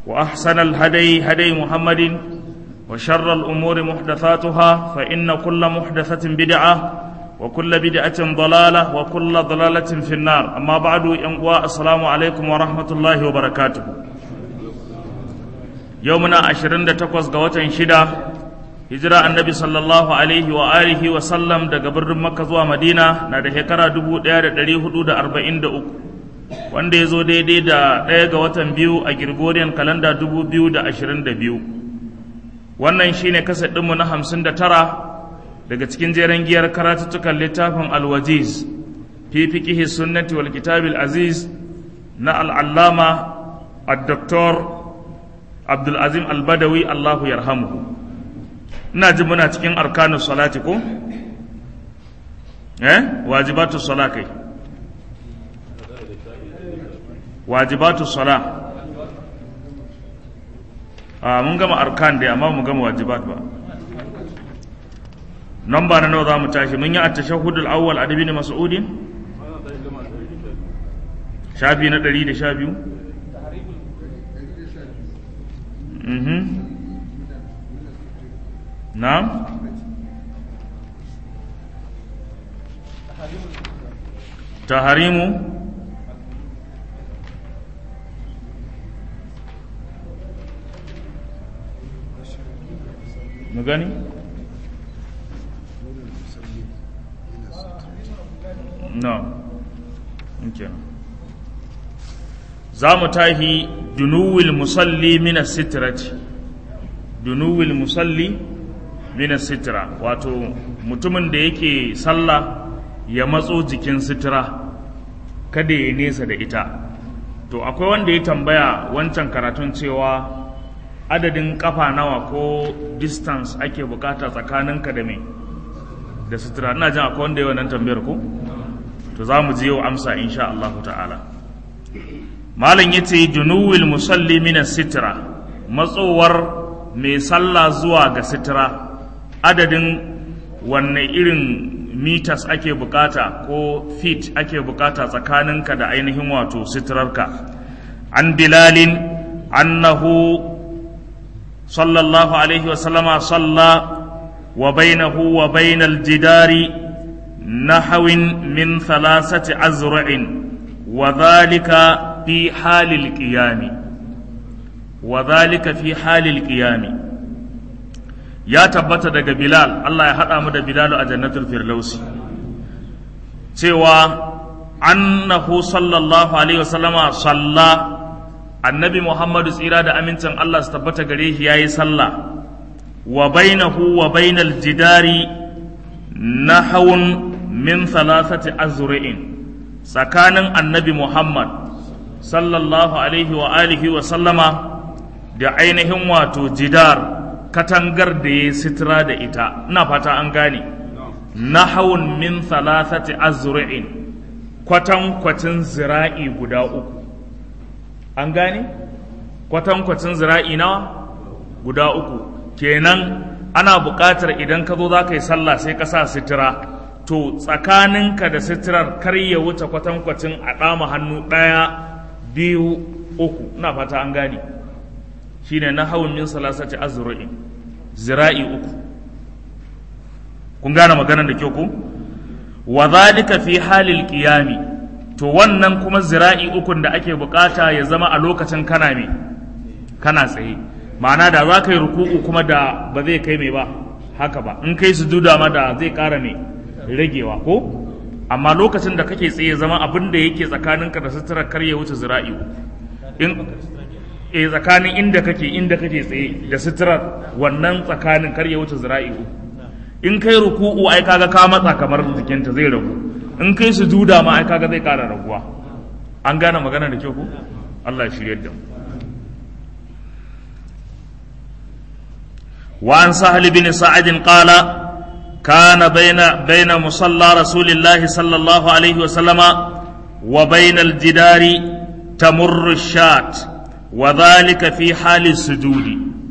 وأحسن الهدي هدي محمد وشر الأمور محدثاتها فإن كل محدثة بدعة وكل بدعة ضلالة وكل ضلالة في النار أما بعد ينقوى السلام عليكم ورحمة الله وبركاته يومنا عشرين تقوز قوة شدة hijira annabi sallallahu alaihi wa alihi wa sallam daga birnin makka zuwa madina na da shekara 1443 wanda ya zo daidai da ɗaya ga watan biyu a gregorian kalanda 2022 wannan shine kasar ɗinmu na 59 daga cikin jeren giyar karatuttukan littafin alwajiz fi fiqihi sunnati wal kitabil aziz na al'allama ad-doktor abdulazim al-badawi allahu yarhamuhu ina ji muna cikin arkanus salati ko eh wajibatu sala kai wajibatu sala a mun gama arkan dai amma mun gama wajibat ba namba na nawa za mu tashi mun yi a tashahudul awwal adabi ne mas'udin shafi na ɗari da sha biyu نعم تحريم مغني نعم يمكن زام تاهي دنو المصلي من السترة دنو المصلي minas sitira wato mutumin da yake sallah ya matso jikin sitira kada ya nesa da ita to akwai wanda ya tambaya wancan karatun cewa adadin kafa nawa ko distance ake bukata tsakaninka da mai da sitira ina jin akwai wanda ya wannan tambayar ko to za mu ji yau amsa insha Allah ta'ala malam yace dunuwil musalli minas sitira matsowar mai sallah zuwa ga sitira adadin wanne irin mitas ake bukata ko feet ake bukata tsakaninka da ainihin wato sitirarka an bilalin annahu sallallahu alaihi wasallama salla wa bainahu wa bainal jidari nahawin min thalathati azra'in wa dhalika fi halil qiyami wa dhalika fi halil qiyami ya tabbata daga Bilal Allah ya haɗa mu da Bilalu a jannatul firdausi cewa annahu sallallahu alaihi wasallama salla annabi Muhammadu tsira da amincin Allah su tabbata gare shi yayi sallah wa bainahu wa bainal jidari nahawun min thalathati azra'in tsakanin annabi Muhammad sallallahu alaihi wa alihi wa sallama da ainihin wato jidar katangar da ya sitira da ita ina fata an gane nahawun min thalathati azru'in kwatan kwacin zira'i guda uku an gane kwatan kwacin zira'i nawa guda uku kenan ana buƙatar idan ka zo za ka yi sallah sai ka sa sitira to tsakaninka da sitirar kar ya wuce kwatan kwacin a ɗama hannu ɗaya biyu uku ina fata an gane shine nahawun min salasati azru'in zira'i uku kun gane maganar da kyau ko wa zalika fi halil qiyami to wannan kuma zira'i ukun da ake bukata ya zama a lokacin kana me kana tsaye ma'ana da za ka yi ruku'u kuma da ba zai kai mai ba haka ba in kai sujuda ma da zai ƙara mai ragewa ko amma lokacin da kake tsaye zama abin da yake tsakaninka da sutura kar ya wuce zira'i uku in e tsakanin inda kake inda kake tsaye da suturar wannan tsakanin kar ya wuce zira'i uku in kai ruku'u ai kaga ka matsa kamar jikinta zai ragu in kai sujuda ma ai kaga zai ƙara raguwa an gane magana da kyau ko Allah ya shirye da mu وعن سهل بن سعد قال كان بين بين مصلى رسول الله صلى الله عليه وسلم وبين الجدار تمر الشاة وذلك في حال السجود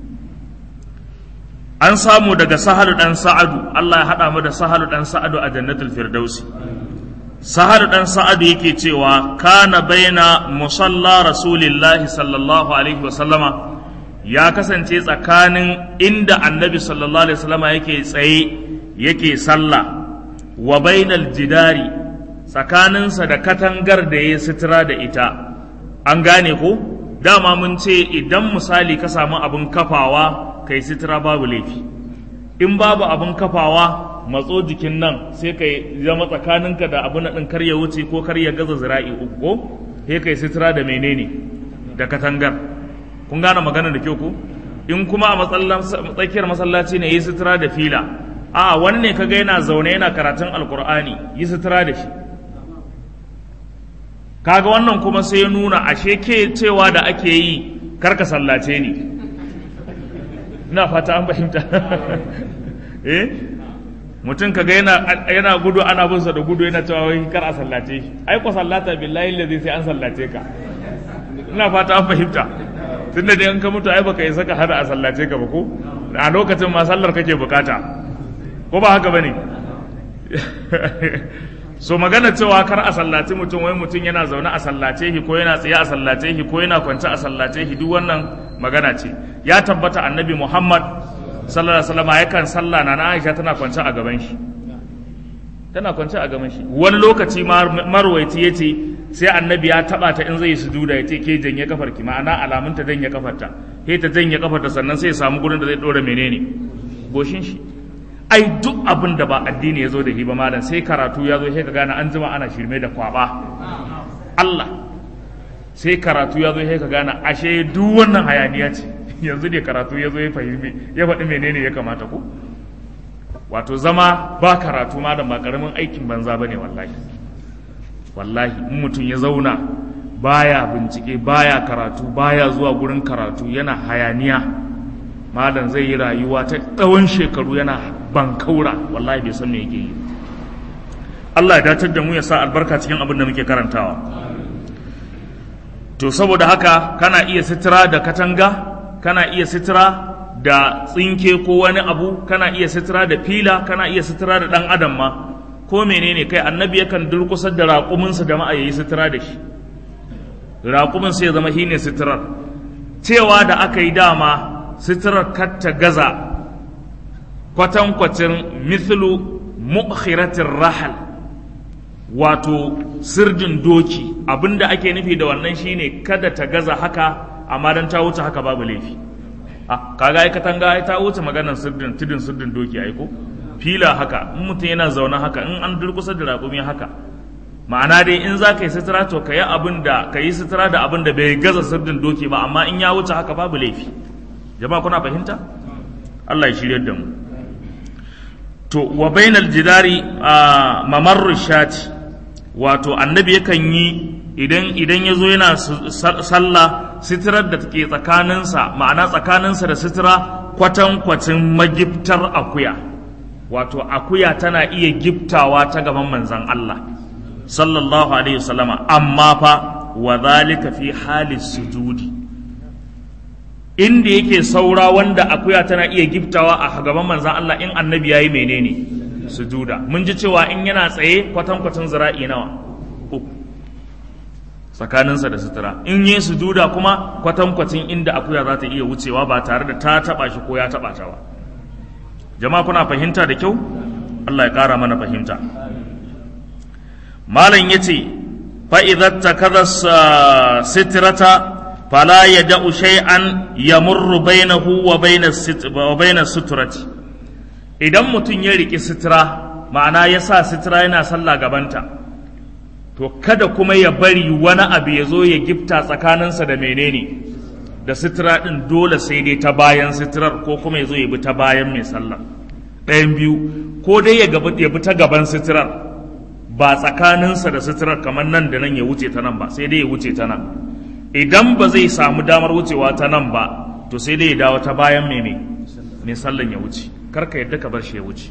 an samu daga sahalu dan sa'adu Allah ya haɗa mu da sahalu dan sa'adu a jannatul firdausi sahal dan sa'ad yake cewa kana baina musalla rasulillahi sallallahu alaihi wasallama ya kasance tsakanin inda annabi sallallahu alaihi wasallama yake tsaye yake sallah wa bainal jidari tsakaninsa da katangar da ya sutura da ita an gane ko dama mun ce idan misali ka samu abin kafawa kai sutura babu laifi in babu abin kafawa matso jikin nan sai ka zama tsakaninka da abin ɗin kar ya wuce ko kar ya gaza zira'i uku ko sai kai sutura da menene da katangar kun gane magana da kyau ko in kuma a tsakiyar masallaci ne yi sutura da fila a wani ne kaga yana zaune yana karatun alkur'ani yi sutura da shi kaga wannan kuma sai ya nuna ashe ke cewa da ake yi karka sallace ni ina fata an fahimta eh mutum kaga yana yana gudu ana bin sa da gudu yana cewa wai kar a sallace shi ai ko sallata billahi allazi sai an sallace ka ina fata an fahimta tunda dai in ka mutu ai baka isa ka hada a sallace ka ba ko a lokacin ma sallar kake bukata ko ba haka bane so magana cewa kar a sallace mutum wai mutum yana zaune a sallace shi ko yana tsaye a sallace shi ko yana kwance a sallace shi duk wannan magana ce ya tabbata annabi Muhammad sallallahu alaihi wasallam yakan sallah na Aisha tana kwance a gaban shi tana kwance a gaban shi wani lokaci marwaiti yace sai annabi ya taba ta in zai yi sujuda yace ke janye kafar ki ma'ana alamun ta janye kafarta sai ta janye kafarta sannan sai ya samu gurin da zai dora menene goshin shi ai duk abin da ba addini ya zo da shi ba malam sai karatu ya zo sai ka gane an jima ana shirme da kwaba Allah sai karatu ya zo sai ka gane ashe duk wannan hayaniya ce yanzu ne karatu ya zo ya fahimi ya faɗi menene ya kamata ku wato zama ba karatu ma da ba karamin aikin banza bane wallahi wallahi in mutum ya zauna baya bincike baya karatu baya zuwa gurin karatu yana hayaniya malam zai yi rayuwa ta tsawon shekaru yana bankaura wallahi bai san me yake yi Allah ya datar da mu ya sa albarka cikin abin da muke karantawa to saboda haka kana iya sitira da katanga kana iya sitira da tsinke ko wani abu kana iya sitira da fila kana iya sitira da dan adam ma ko menene kai annabi yakan durkusar da raƙuminsa da ma'a yayi sitira da shi raƙumin sai ya zama shine sitirar cewa da aka yi dama sitirar katta gaza kwatankwacin mithlu mu'khiratir rahal wato sirdin doki abinda ake nufi da wannan shine kada ta gaza haka amma dan ta wuce haka babu laifi ah kaga ai katanga ai ta wuce maganar sirdin tudin sirdin doki ai ko fila haka in mutum yana zaune haka in an durkusa da raƙumi haka ma'ana dai in za ka yi sutura to ka yi abin da ka yi sutura da abin da bai gaza sirdin doki ba amma in ya wuce haka babu laifi jama'a kuna fahimta Allah ya shirya da mu to wa bainal jidari a mamarru shati wato annabi yakan yi idan idan ya zo yana sallah sitirar da take tsakaninsa ma'ana tsakaninsa da sitira kwatankwacin magiftar akuya wato akuya tana iya giftawa ta gaban manzan Allah sallallahu alaihi wasallama amma fa wa zalika fi hali sujudi inda yake saura wanda akuya tana iya giftawa a gaban manzan Allah in annabi yayi menene sujuda mun ji cewa in yana tsaye kwatankwacin zira'i nawa uku tsakaninsa da sutura in yi sujuda kuma kwatankwacin inda akuya za ta iya wucewa ba tare da ta taba shi ko ya taba ta ba jama'a kuna fahimta da kyau Allah ya ƙara mana fahimta malam ya ce fa'izar ta kaza sitirata fala ya da'u shay'an ya murru bainahu wa bainar suturati idan mutum ya riƙi sitira ma'ana ya sa sitira yana sallah gabanta to kada kuma ya bari wani abu ya zo ya gifta tsakaninsa da menene da sitira ɗin dole sai dai ta bayan sitirar ko kuma ya zo ya bi ta bayan mai sallah ɗayan biyu ko dai ya bi ta gaban sitirar ba tsakaninsa da sitirar kamar nan da nan ya wuce ta nan ba sai dai ya wuce ta nan idan ba zai samu damar wucewa ta nan ba to sai dai ya dawo ta bayan mai mai sallan ya wuce karka yadda ka bar shi ya wuce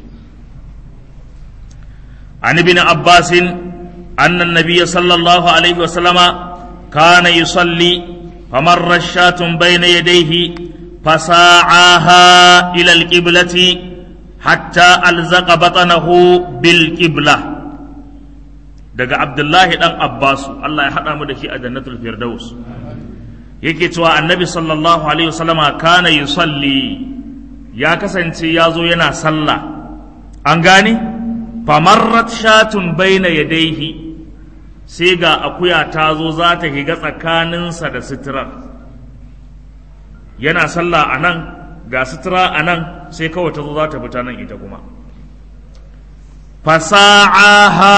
an ibn abbasin أن النبي صلى الله عليه وسلم كان يصلي فمر الشاة بين يديه فساعاها إلى القبلة حتى ألزق بطنه بالقبلة daga abdullahi dan abbasu Allah ya haɗa mu da shi a jannatul firdaus yake cewa annabi sallallahu alaihi wasallama kana yusalli ya kasance ya zo yana sallah an gane famarrat shatun baina yadaihi sai ga akuya ta zo za ta higa tsakaninsa da sitirar yana sallah a nan ga sutura a nan sai kawai ta zo za ta fita nan ita kuma fasa'aha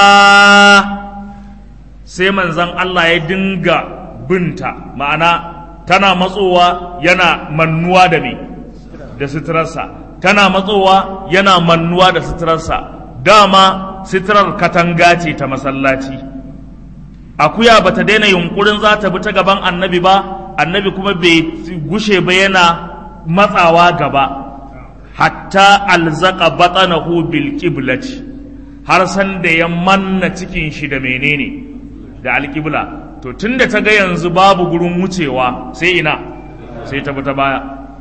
sai manzan Allah ya dinga binta ma'ana tana matsowa yana mannuwa da me da suturarsa tana matsowa yana mannuwa da suturarsa dama suturar katanga ce ta masallaci akuya bata daina yunkurin za ta bi ta gaban annabi ba annabi kuma bai gushe ba yana matsawa gaba hatta alzaka batanahu bil qiblati har san da ya manna cikin shi da menene da alqibla to tunda ta ga yanzu babu gurin wucewa sai ina sai ta ta baya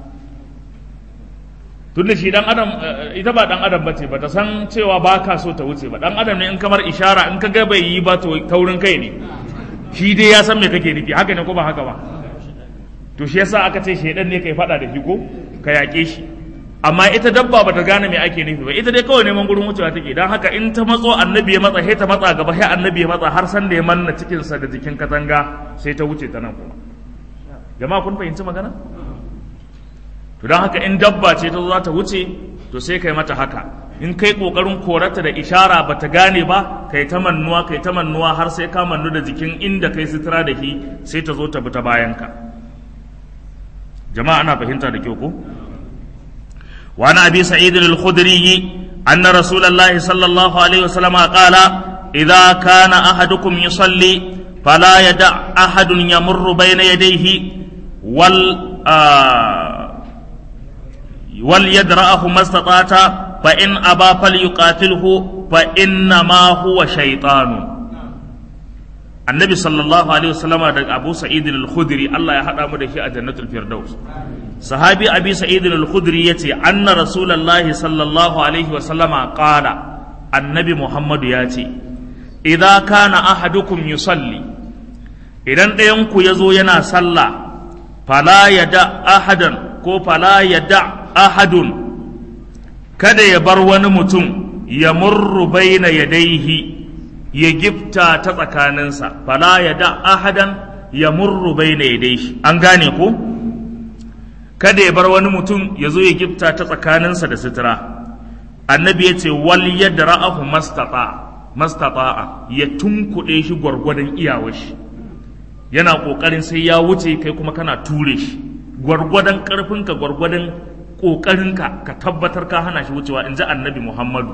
tunda shi dan adam ita ba dan adam bace ba ta san cewa ba ka so ta wuce ba dan adam ne in kamar ishara in ka ga bai yi ba to taurin kai ne shi dai ya san me kake nufi haka ne ko ba haka ba to shi yasa aka ce shedan ne kai fada da shi ko ka yaƙe shi amma ita dabba bata gane me ake nufi ba ita dai kawai neman gurin wucewa take dan haka in ta matso annabi ya matsa sai ta matsa gaba sai annabi ya matsa har san da ya manna cikin sa da jikin katanga sai ta wuce ta nan kuma jama'a kun fahimci magana to dan haka in dabba ce ta zo za ta wuce to sai kai mata haka in kai kokarin korata da ishara bata gane ba kai ta mannuwa kai ta mannuwa har sai ka mannu da jikin inda kai sutura da shi sai ta zo ta bi ta bayanka jama'a ana fahimta da kyau ko wa na abi sa'id al-khudri anna rasulullahi sallallahu alaihi wasallam qala idza kana ahadukum yusalli fala yada ahadun yamurru bayna yadayhi wal wal yadra'ahu mastata'ata fa in aba falyuqatilhu fa inna ma huwa shaytanun annabi sallallahu alaihi wasallam da abu sa'id al-khudri Allah ya hada mu da shi a jannatul firdaus sahabi abi sa'id al-khudri yace anna rasulullahi sallallahu alaihi wasallam qala annabi muhammadu ya ce idza kana ahadukum yusalli idan ɗayan ku yazo yana sallah fala yada ahadan ko fala yada ahadun kada ya bar wani mutum ya murru baina yadaihi ya gifta ta tsakaninsa fala ya da ahadan ya murru bai na yadai an gane ko kada ya bar wani mutum ya zo ya gifta ta tsakaninsa da sutura annabi ya ce wal yadra'ahu mastata mastata'a ya tunkuɗe shi gwargwadon iyawar shi yana ƙoƙarin sai ya wuce kai kuma kana ture shi gwargwadon ƙarfinka gwargwadon ƙoƙarinka ka tabbatar ka hana shi wucewa in ji annabi muhammadu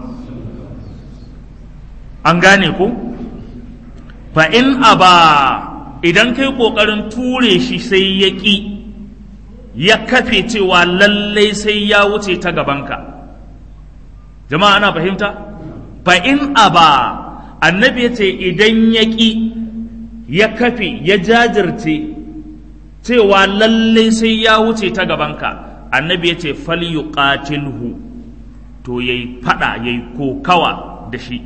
an gane ko fa in aba idan kai kokarin ture shi sai ya ƙi ya kafe cewa lallai sai ya wuce ta gabanka jama'a ana fahimta fa in aba annabi ya ce idan ya ƙi ya kafe ya jajirce cewa lallai sai ya wuce ta gabanka annabi ya ce falyuqatilhu to yayi fada yayi kokawa da shi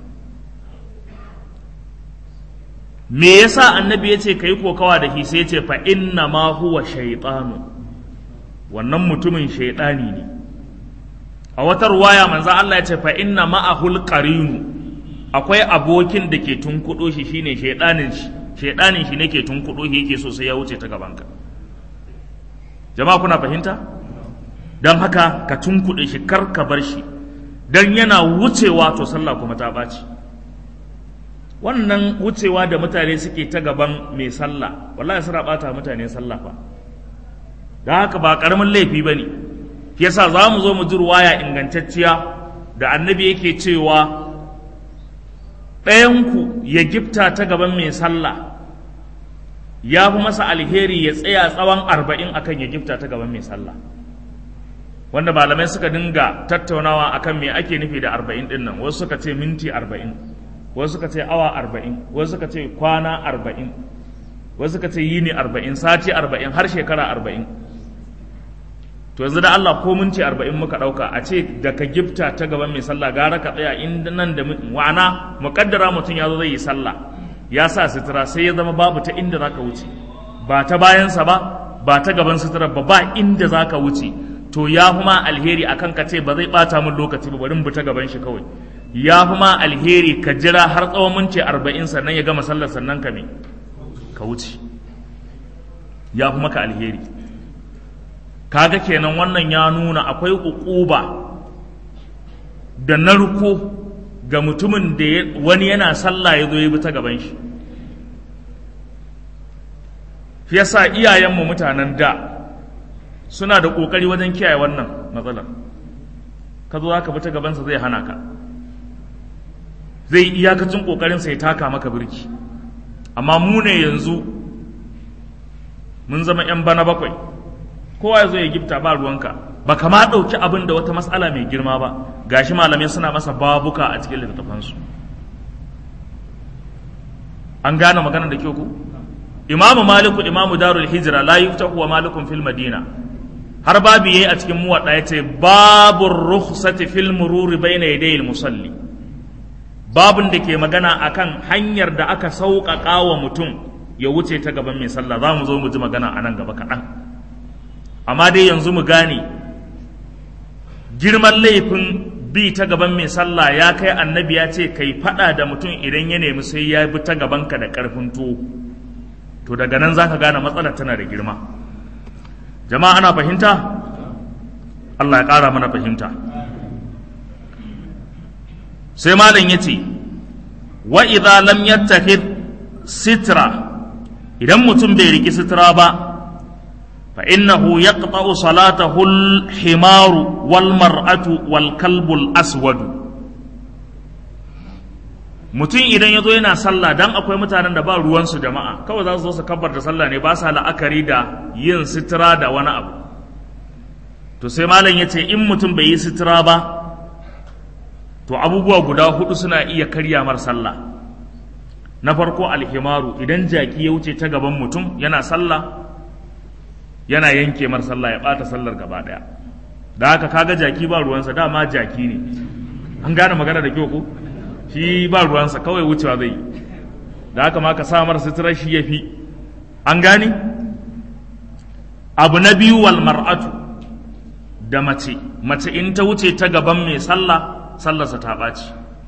me yasa annabi ya ce ka yi kokawa da shi sai ya ce fa inna ma huwa shaytanu wannan mutumin shaytani ne a wata ruwaya manzo Allah ya ce fa inna ma'ahul qarinu akwai abokin da ke tunkudo shi shine shaydanin shi shaydanin shi ne ke tunkudo shi yake so sai ya wuce ta gabanka jama'a kuna fahimta dan haka ka tunkuɗe shi kar ka bar shi dan yana wucewa to sallah kuma ta ɓaci wannan wucewa da mutane suke ta gaban mai sallah wallahi suna bata mutane sallah fa da haka ba karamin laifi ba ne yasa za mu zo mu ji ruwaya ingantacciya da annabi yake cewa ɗayanku ya gifta ta gaban mai sallah ya fi masa alheri ya tsaya tsawon arba'in akan ya gifta ta gaban mai sallah wanda malamai suka dinga tattaunawa akan me ake nufi da arba'in ɗin nan wasu suka ce minti arba'in wasu suka ce awa arba'in wasu suka ce kwana arba'in wasu suka ce yini arba'in sati arba'in har shekara arba'in to yanzu da Allah ko minti arba'in muka ɗauka a ce da ka gifta ta gaban mai sallah gara ka tsaya inda nan da wa'ana muƙaddara mutum ya zo zai yi sallah ya sa sutura sai ya zama babu ta inda za ka wuce ba ta bayansa ba ba ta gaban sutura ba ba inda za ka wuce to ya fi ma alheri akan ka ce ba zai ɓata min lokaci ba bari mu ta gaban shi kawai ya fi ma alheri ka jira har tsawon minti arba'in sannan ya gama sallar sannan ka me ka wuce ya fi maka alheri kaga kenan wannan ya nuna akwai uquba da narko ga mutumin da wani yana sallah ya zo ya bi ta gaban shi shi yasa iyayenmu mutanen da suna da ƙoƙari wajen kiyaye wannan matsalar ka zo ka bi ta gabansa zai hana ka zai iyakacin ƙoƙarinsa ya taka maka birki amma mu ne yanzu mun zama 'yan bana bakwai kowa ya zo ya gifta ba ruwanka ba kama ɗauki abin da wata matsala mai girma ba gashi malamai suna masa babuka a cikin littattafansu an gane magana da kyau ku imamu maliku imamu darul hijira la yuftahu wa malikun fil madina har babu yayi a cikin muwadda yace babur rukhsati fil mururi bayna yaday al musalli babun da ke magana akan hanyar da aka sauƙaƙa wa mutum ya wuce ta gaban mai sallah za mu zo mu ji magana a nan gaba kaɗan amma dai yanzu mu gane girman laifin bi ta gaban mai sallah ya kai annabi ya ce kai faɗa da mutum idan ya nemi sai ya bi ta gabanka da ƙarfin tuwo to daga nan za ka gane matsalar tana da girma jama'a ana fahimta Allah ya ƙara mana fahimta sai malam ya ce wa idza lam yattakhid sitra idan mutum bai riki sitra ba fa innahu yaqta'u salatahu al-himaru wal mar'atu wal kalbu al-aswad mutum idan ya zo yana sallah dan akwai mutanen da ba ruwansu jama'a kawai za su zo su kabbar da sallah ne ba sa la'akari da yin sitira da wani abu to sai malam ya ce in mutum bai yi sitira ba to abubuwa guda hudu suna iya karya mar sallah na farko alhimaru idan jaki ya wuce ta gaban mutum yana sallah yana yanke mar sallah ya bata sallar gaba daya da haka kaga jaki ba ruwansa dama jaki ne an gane magana da kyau ko shi ba ruwansa kawai wucewa zai yi da haka ma ka samar suturar shi ya fi an gani abu na biyu wal mar'atu da mace mace in ta wuce ta gaban mai sallah sallarsa ta ɓaci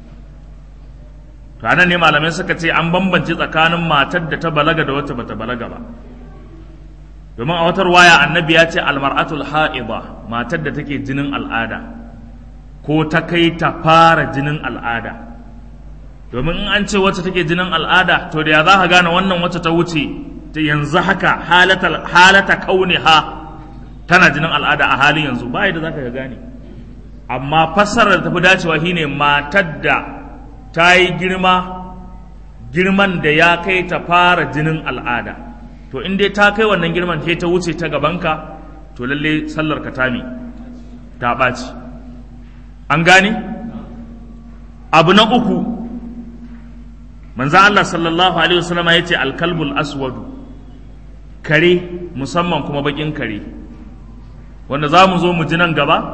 to anan ne malamai suka ce an bambance tsakanin matar da ta balaga da wacce bata balaga ba domin a watar waya annabi ya ce almar'atul ha'ida matar da take jinin al'ada ko ta kai ta fara jinin al'ada domin in an ce wacce take jinin al'ada to da ya za ka gane wannan wacce ta wuce ta yanzu haka halata kauni ha tana jinin al'ada a halin yanzu ba da za ka gane amma fassarar tafi dacewa shine matar da ta yi girma girman da ya kai ta fara jinin al'ada to in dai ta kai wannan girman sai ta wuce ta gabanka to lalle sallar ka tami ta ɓaci an gane abu na uku manzan Allah sallallahu alaihi wasallama ya ce alkalbul aswadu kare musamman kuma bakin kare wanda za mu zo mu ji nan gaba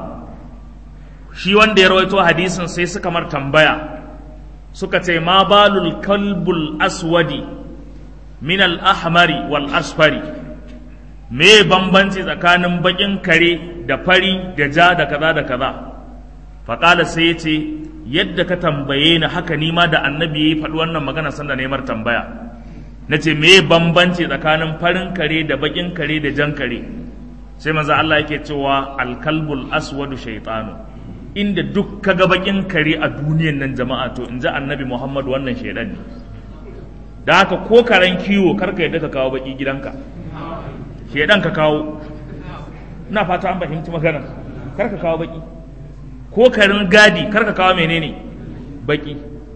shi wanda ya rawaito hadisin sai suka mar tambaya suka ce ma balul kalbul aswadi min al-ahmari wal asfari me bambanci tsakanin bakin kare da fari da ja da kaza da kaza faƙala sai ya ce yadda ka tambaye ni haka ni ma da annabi ya faɗi wannan magana sanda neman tambaya na ce me bambanci tsakanin farin kare da bakin kare da jan kare sai manzo Allah yake cewa alkalbul aswadu shaytanu inda duk kaga bakin kare a duniyan nan jama'a to in ji annabi Muhammad wannan shaidan ne da haka ko karen kiwo karka yadda ka kawo baki gidanka shaidan ka kawo ina fata an fahimci magana karka kawo baki ko karin gadi karka kawo menene baki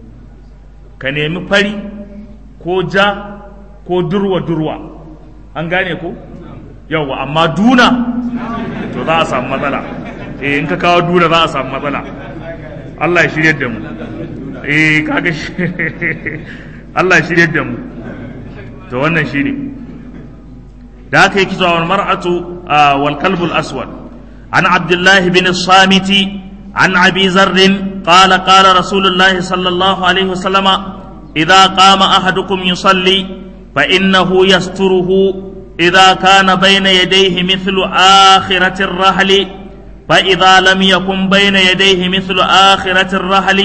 ka nemi fari ko ja ko durwa durwa an gane ko yawa amma duna to za a samu matsala eh in ka kawo duna za a samu matsala Allah ya shirye da mu eh kaga Allah ya shirye da mu to wannan shine da aka yi kitwa wal mar'atu wal kalbul aswad عن عبد الله بن الصامت عن أبي ذر قال قال رسول الله صلى الله عليه وسلم إذا قام أحدكم يصلي فإنه يستره إذا كان بين يديه مثل آخرة الرحل فإذا لم يكن بين يديه مثل آخرة الرحل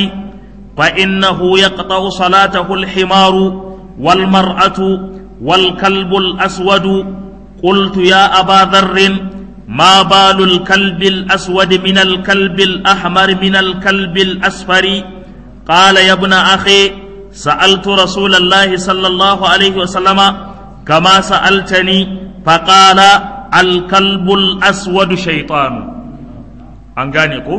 فإنه يقطع صلاته الحمار والمرأة والكلب الأسود قلت يا أبا ذر ما بال الكلب الأسود من الكلب الأحمر من الكلب الأصفر قال يا ابن أخي سألت رسول الله صلى الله عليه وسلم كما سألتني فقال الكلب الأسود شيطان أنغانيكو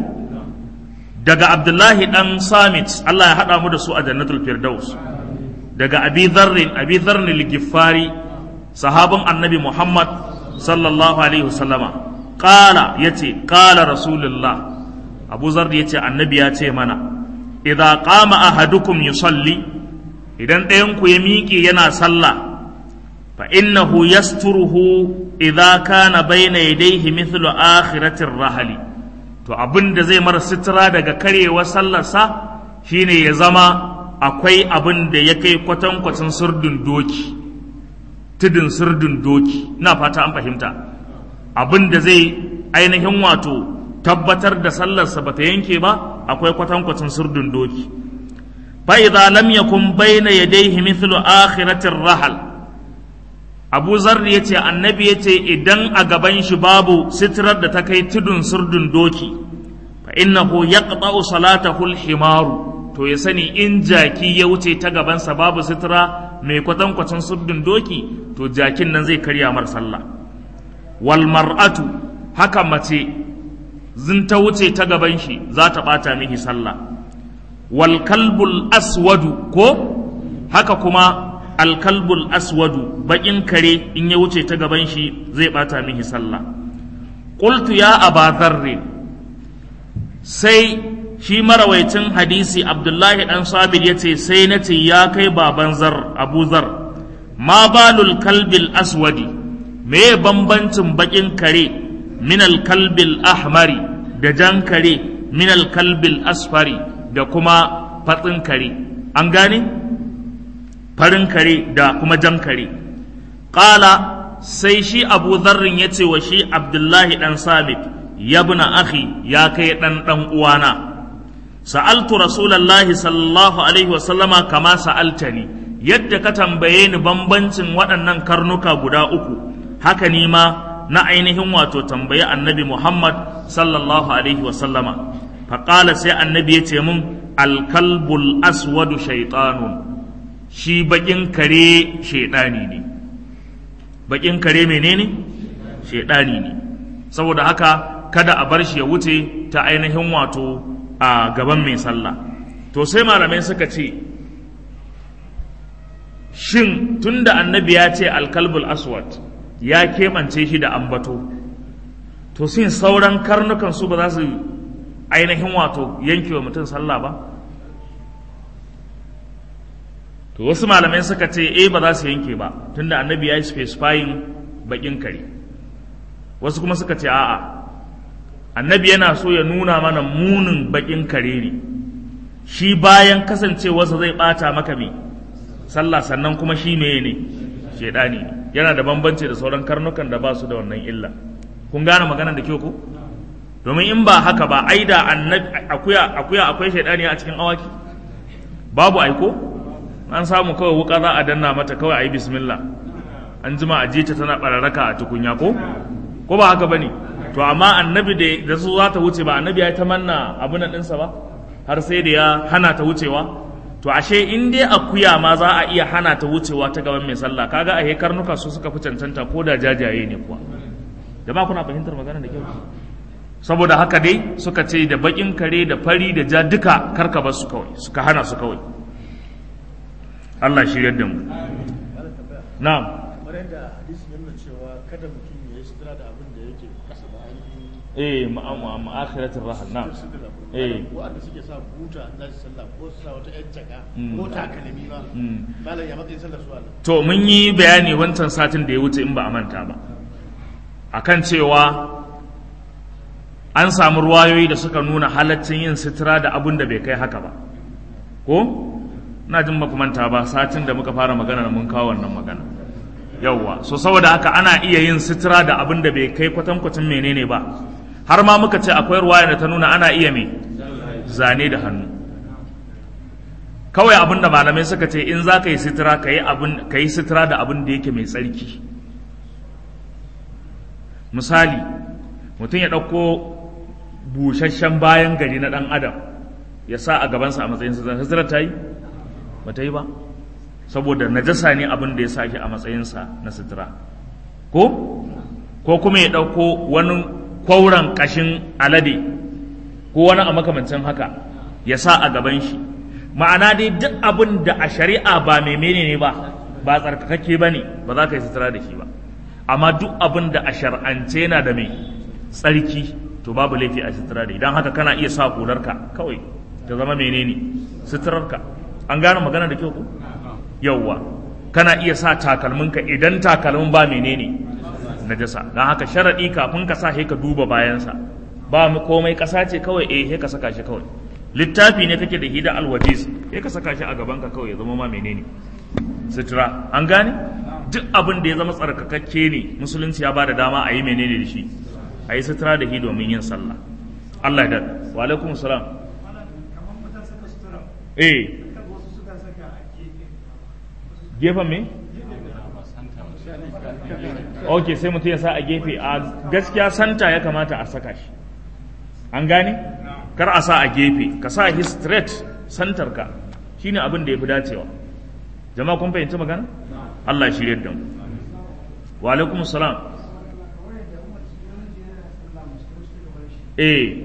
daga Abdullahi dan Samit Allah ya haɗa mu da su a Jannatul Firdaus daga Abi Dharrin Abi Dharrin al-Ghiffari sahabin Annabi Muhammad sallallahu alaihi wasallama qala yace qala rasulullah Abu Zar yace annabi ya ce mana idza qama ahadukum yusalli idan ɗayan ku ya miƙe yana sallah fa innahu yasturuhu idza kana bayna yadayhi mithlu akhiratir rahali to abin da zai mara sutura daga karewar sallarsa shine ya zama akwai abin da ya kai kwatankwacin surdun doki tudun surdun doki ina fata an fahimta abin da zai ainihin wato tabbatar da sallarsa bata yanke ba akwai kwatankwacin surdun doki fa idza lam yakun bayna yadayhi mithlu akhiratir rahal abu zarri ya ce annabi ya ce idan a gaban shi babu sitirar da ta kai tudun surdun doki fa innahu yaqta'u salatahu al-himaru to ya sani in jaki ya wuce ta gabansa babu sitira mai kwatankwacin surdun doki to jakin nan zai karya mar sallah wal mar'atu haka mace zin ta wuce ta gaban shi za ta bata mihi sallah wal kalbul aswadu ko haka kuma alkalbul aswadu baƙin kare in ya wuce ta gaban shi zai bata mihi sallah qultu ya aba dharri sai shi marawaicin hadisi abdullahi dan sabir yace sai na ce ya kai baban zar abu zar ma balul kalbil aswadi me bambancin baƙin kare min alkalbil ahmari da jan kare min alkalbil asfari da kuma fatsin kare an gane farin kare da kuma jan kare ƙala sai shi abu zarrin ya ce wa shi abdullahi ɗan sabit ya buna akhi ya kai ɗan ɗan uwana sa'altu rasulallahi sallallahu alaihi wasallama kama sa'altani yadda ka tambaye ni bambancin waɗannan karnuka guda uku haka ni ma na ainihin wato tambayi annabi muhammad sallallahu alaihi wasallama faƙala sai annabi ya ce mun alkalbul aswadu shaitanun shi bakin kare shaidani ne bakin kare menene shaidani ne saboda haka kada a bar shi ya wuce ta ainihin wato a gaban mai sallah to sai malamai suka ce shin tunda annabi ya ce alkalbul aswad ya keɓance shi da ambato to sin sauran karnukan su ba za su ainihin wato yankewa mutum sallah ba to wasu malamai suka ce eh ba za su yanke ba tunda annabi ya yi specifying bakin kare wasu kuma suka ce a'a annabi yana so ya nuna mana munin bakin kare ne shi bayan kasancewarsa zai bata maka me sallah sannan kuma shi meye ne shedani ne yana da bambanci da sauran karnukan da ba su da wannan illa kun gane maganar da kyau ko domin in ba haka ba ai da annabi akuya akuya akwai shedani a cikin awaki babu aiko an samu kawai wuka za a danna mata kawai a yi bismillah an jima a jita tana bararraka a tukunya ko ko ba haka bane to amma annabi da da su za ta wuce ba annabi ya ta manna abun ɗinsa ba har sai da ya hana ta wucewa to ashe in dai akuya ma za a iya hana ta wucewa ta gaban mai sallah kaga a karnuka su suka fi cancanta ko da jajaye ne kuwa jama'a kuna fahimtar magana da kyau saboda haka dai suka ce da bakin kare da fari da ja duka karka bar su kawai suka hana su kawai Allah shiryar da mu na'am kamar yadda hadisi ya nuna cewa kada mutum ya yi sutura da abin da yake kasa da ainihin eh ma'akhiratul rahal na'am eh wa'anda suke sa buta an zasu sallah ko su sa wata yan jaka Mm. ko takalmi ba Mm. malam ya matsayin sallar su Allah to mun yi bayani wancan satin da ya wuce in ba a manta ba akan cewa an samu ruwayoyi da suka nuna halaccin yin sutura da abin da bai kai haka ba ko na jin manta ba satin da muka fara magana mun kawo wannan magana yawwa so saboda haka ana iya yin sutura da abin da bai kai kwatankwacin menene ba har ma muka ce akwai ruwaya da ta nuna ana iya me zane da hannu kawai abin da malamai suka ce in za ka yi sutura ka yi sutura da abin da yake mai tsarki misali mutum ya ɗauko busasshen bayan gari na ɗan adam ya sa a gabansa a matsayin sutura sutura ta yi ba ta yi ba saboda najasa ne abin da ya sa shi a matsayinsa na sutura ko ko kuma ya ɗauko wani kwauran ƙashin alade ko wani a makamancin haka ya sa a gaban shi ma'ana dai duk abin da a shari'a ba mai menene ba ba tsarkakakke ba ne ba za ka yi sutura da shi ba amma duk abin da a shar'ance yana da mai tsarki to babu laifi a sutura da idan haka kana iya sa hularka kawai ta zama menene suturarka an gane magana da kyau ko yauwa kana iya sa takalminka idan takalmin ba menene najasa don haka sharaɗi kafin ka sa he ka duba bayansa ba komai ƙasa ce kawai eh he ka saka shi kawai littafi ne kake da hida alwajiz he ka saka shi a gaban ka kawai ya zama ma menene sutura an gane duk abin da ya zama tsarkakakke ne musulunci ya ba da dama a yi menene da shi a yi sutura da shi domin yin sallah Allah ya wa alaikum salam eh gefen me? ok sai mutum ya sa a gefe a gaskiya santa ya kamata a saka shi an gane? kar a sa a gefe ka sa shi straight santar ka shine abin da ya fi dacewa jama'a kun fahimci magana? Allah ya shirya da mu wa alaikum salam eh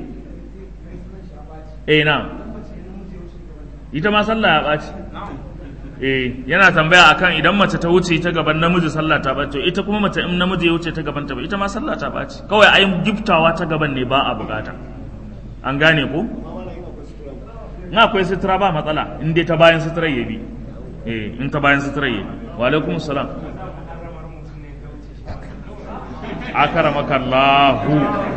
eh na ita ma sallah ya ɓaci eh yana tambaya akan idan mace ta wuce ta gaban namiji sallah ta ɓaci ita kuma mace in namiji ya wuce ta gaban ta ba ita ma sallah ta ɓaci kawai ayin giftawa ta gaban ne ba a bukata an gane ko in akwai sutura ba matsala in dai ta bayan sutura ya bi eh in ta bayan sutura ya bi wa alaikum salam akaramaka Allahu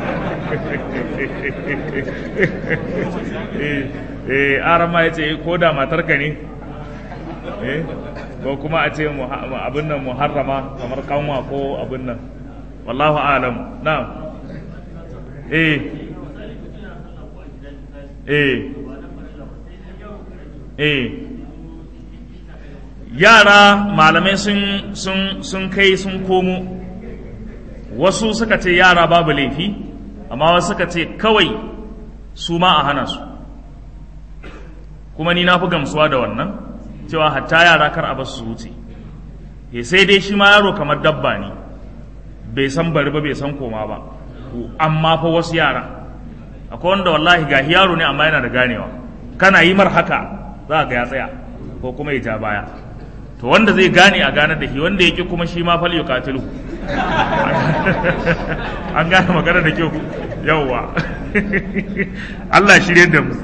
eh eh arama yace ko da matarka ne eh ko kuma a ce abin nan muharrama kamar kanwa ko abin nan wallahu alam na'am eh eh eh yara malamai sun sun sun kai sun komo wasu suka ce yara babu laifi amma wasu suka ce kawai su ma a hana su kuma ni na fi gamsuwa da wannan cewa hatta yara kar a basu su wuce e sai dai shi ma yaro kamar dabba ne bai san bari ba bai san koma ba amma fa wasu yara akwai wanda wallahi ga yaro ne amma yana da ganewa kana yi mar haka za ga ya tsaya ko kuma ya ja baya to wanda zai gane a gane da shi wanda yake kuma shi ma fal yuqatilu an gane magana da kyau yawwa Allah shirye da mu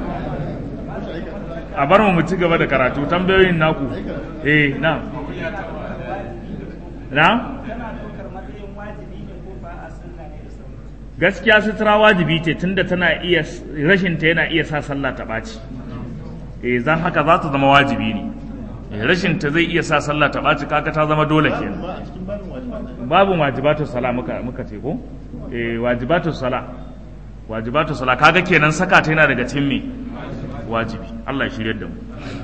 a bar mu ci gaba da karatu tambayoyin naku eh na na gaskiya sutura wajibi ce tunda tana iya rashin ta yana iya sa sallah ta ɓaci eh zan haka za ta zama wajibi ne rashin ta zai iya sa sallah ta ɓaci kaka ta zama dole kenan babin wajibatu sala muka muka ce ko eh wajibatu sala wajibatu sala kaga kenan saka ta yana daga cikin me wajibi Allah ya shiryar da mu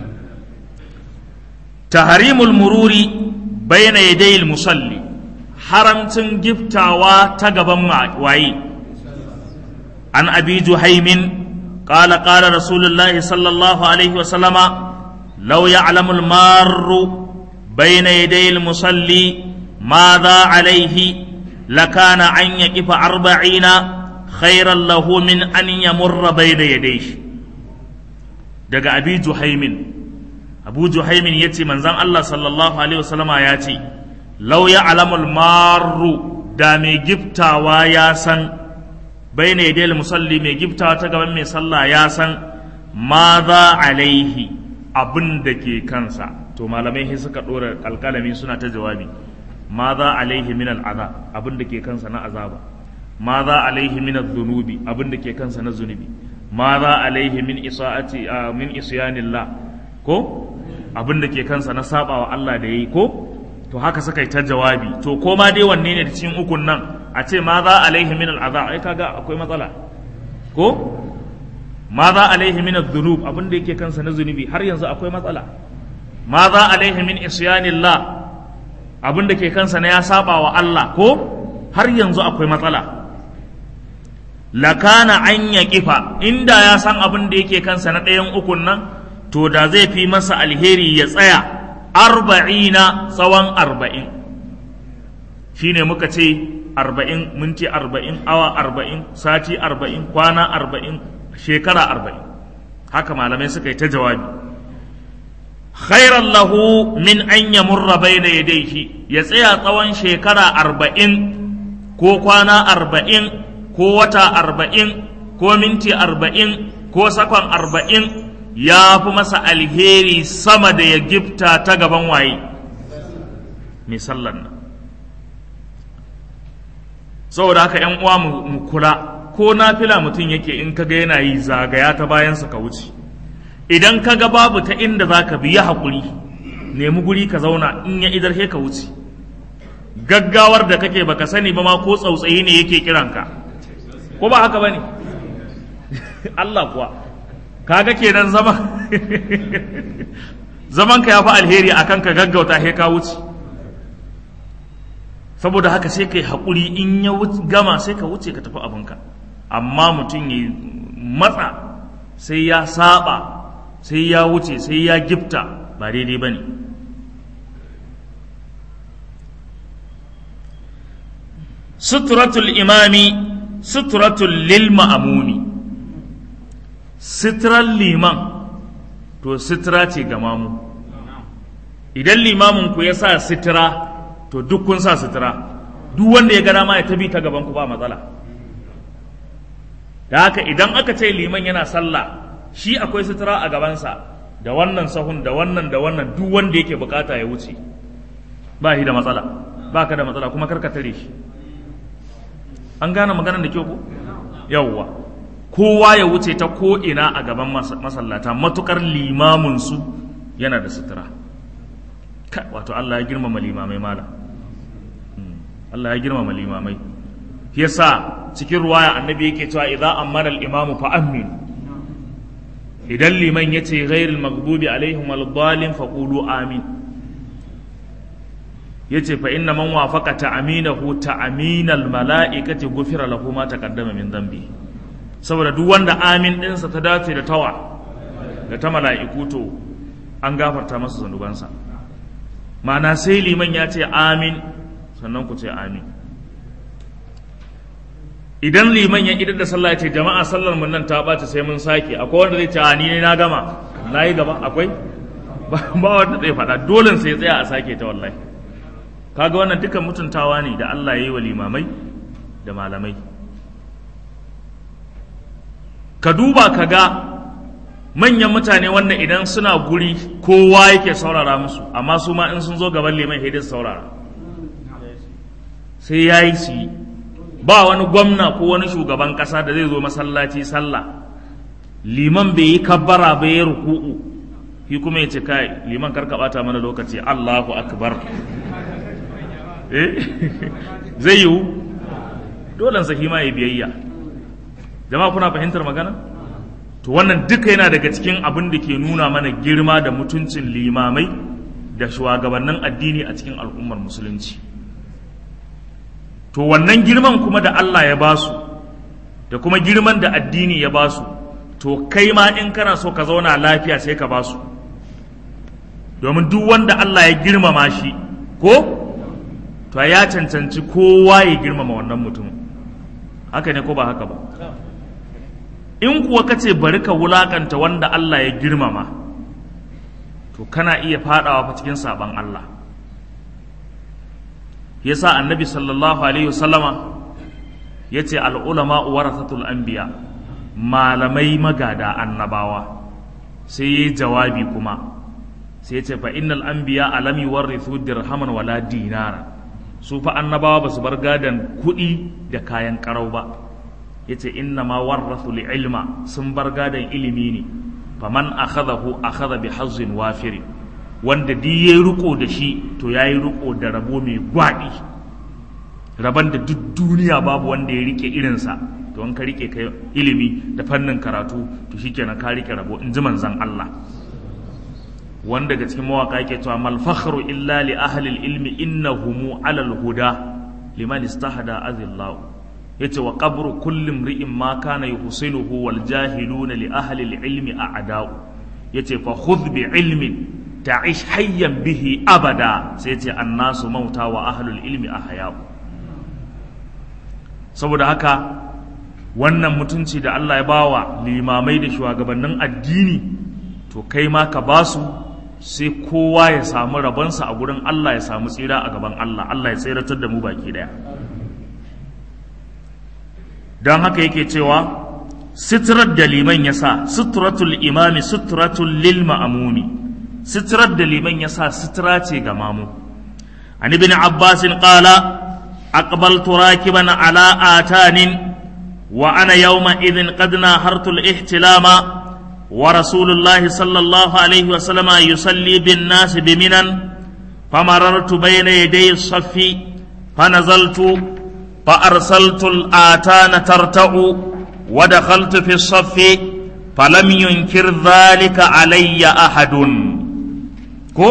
tahrimul mururi bayna yadayil musalli haramcin giftawa ta gaban waye an abi juhaimin قال قال رسول الله صلى الله عليه وسلم لو يعلم المار بين يدي المصلي ماذا عليه لكان أن يقف أربعين خيرا له من أن يمر بين يديه daga abi juhaimin abu juhaimin ya ce manzan Allah sallallahu alaihi wasallama ya ce lau ya alamul maru da mai giftawa ya san bai ne dai musalli mai giftawa ta gaban mai sallah ya san ma za alaihi abin da ke kansa to malamai sai suka ɗora alƙalami suna ta jawabi ma za alaihi min al'azab abin da ke kansa na azaba ma za alaihi min adh-dhunubi abin da ke kansa na zunubi ma za alaihi min isaati min isyanillah ko abin da ke kansa na sabawa Allah da yayi ko to haka suka yi ta jawabi to ko ma dai wanne ne da cikin ukun nan a ce ma za alaihi min al'azab ai kaga akwai matsala ko ma za alaihi min adh-dhunub abin da yake kansa na zunubi har yanzu akwai matsala ma za alaihi min isyanillah abin da ke kansa na ya saba wa Allah ko har yanzu akwai matsala lakana an ya kifa inda ya san abin da yake kansa na ɗayan ukun nan to da zai fi masa alheri ya tsaya arba'ina tsawon arba'in shine muka ce arba'in minti arba'in awa arba'in sati arba'in kwana arba'in shekara arba'in haka malamai suka yi ta jawabi khairan lahu min an yamurra bayna yadayhi ya tsaya tsawon shekara arba'in ko kwana arba'in ko wata arba'in ko minti arba'in ko sakon arba'in ya fi masa alheri sama da ya gifta ta gaban waye mai sallan nan saboda haka yan uwa mu kula ko nafila mutum yake in kaga yana yi zagaya ta bayansa ka wuce idan kaga babu ta inda za ka biya haƙuri nemi guri ka zauna in ya idar ka wuce gaggawar da kake baka sani ba ma ko tsautsayi ne yake kiranka ko ba haka bane Allah kuwa kaga kenan zama zaman ka yafi alheri akan ka gaggauta he ka wuce saboda haka sai kai haƙuri in ya gama sai ka wuce ka tafi abinka amma mutum ya matsa sai ya saba sai ya wuce sai ya gifta ba daidai ba ne suturatul imami suturatul lil ma'amumi sitirar liman to sitira ce ga mamu idan limamin ku ya sa sitira to duk kun sa sitira duk wanda ya gana ma ya tabi ta gaban ku ba matsala da haka idan aka ce liman yana sallah shi akwai sutura a gabansa da wannan sahun da wannan da wannan duk wanda yake bukata ya wuce ba shi da matsala ba ka da matsala kuma karka tare shi an gane maganar da kyau ko yawwa kowa ya wuce ta ko ina a gaban masallata matukar limamin su yana da sutura wato Allah ya girmama limamai mala Allah ya girmama limamai yasa cikin ruwaya annabi yake cewa idza amara al-imamu fa amin idan liman yace ghairil maghdubi alaihim wal-dhalin faqulu amin yace fa inna man wafaqa ta'aminahu ta'aminal mala'ikati ghufira lahu ma taqaddama min dhanbi saboda duk wanda amin ɗinsa ta dace da tawa da ta mala'iku to an gafarta masa zanubansa ma'ana sai liman ya ce amin sannan ku ce amin idan liman ya idar da sallah ya ce jama'a sallar mun nan ta ɓaci sai mun sake akwai wanda zai ce a ni ne na gama na yi gaba akwai ba wanda zai faɗa dole sai tsaya a sake ta wallahi kaga wannan dukan mutuntawa ne da Allah ya yi wa limamai da malamai ka duba ka ga manyan mutane wanda idan suna guri kowa yake saurara musu amma su ma in sun zo gaban liman hidin saurara sai ya yi su yi ba wani gwamna ko wani shugaban kasa da zai zo masallaci sallah liman bai yi kabbara bai yi ruku'u shi kuma ya ce kai liman karka bata mana lokaci Allahu akbar eh zai yiwu dole sa ma ya biyayya jama'a kuna fahimtar magana to wannan duka yana daga cikin abin da ke nuna mana girma da mutuncin limamai da shugabannin addini a cikin al'ummar musulunci to wannan girman kuma da Allah ya basu da kuma girman da addini ya basu to kai ma in kana so ka zauna lafiya sai ka basu domin duk wanda Allah ya girmama shi ko to ya cancanci kowa ya girmama wannan mutumin haka ne ko ba haka ba in kuwa ka ce bari ka wulakanta wanda Allah ya girmama to kana iya fadawa fa cikin saban Allah yasa annabi sallallahu alaihi wasallama yace al ulama warathatul anbiya malamai magada annabawa sai yi jawabi kuma sai yace fa innal anbiya alam yuwarrithu dirhaman wala dinara su fa annabawa ba su bar gadan kuɗi da kayan karau ba yace inna ma warrathu li ilma sun bar gadan ilimi ne faman akhadahu akhadha bi hazzin wafiri wanda di yayi riko da shi to yayi riko da rabo mai gwadi raban da duk duniya babu wanda ya rike irinsa to in ka rike kai ilimi da fannin karatu to shikenan ka rike rabo in ji manzon Allah wanda daga cikin mawaka yake cewa mal fakhru illa li ahli ilmi innahum ala al huda liman istahada azillahu yace wa qabru kulli imri'in ma kana yuhsinuhu wal jahiluna li ahli al ilmi a'da'u yace fa khudh bi ilmin ta'ish hayyan bihi abada sai yace annasu mauta wa ahlul ilmi ahya'u saboda haka wannan mutunci da Allah ya bawa limamai da shugabannin addini to kai ma ka basu sai kowa ya samu rabonsa a gurin Allah ya samu tsira a gaban Allah Allah ya tsiratar da mu baki daya don haka yake cewa sitirar da liman ya sa sitiratul imami sitiratul lil ma'amumi sitirar da liman ya sa sitira ce ga mamu an ibn abbasin qala aqbaltu rakiban ala atanin wa ana yawma idhin qad nahartul ihtilama ورسول الله صلى الله عليه وسلم يصلي بالناس بمنن فمررت بين يدي الصف فنزلت فأرسلت الآتان ترتع ودخلت في الصف فلم ينكر ذلك علي أحد كو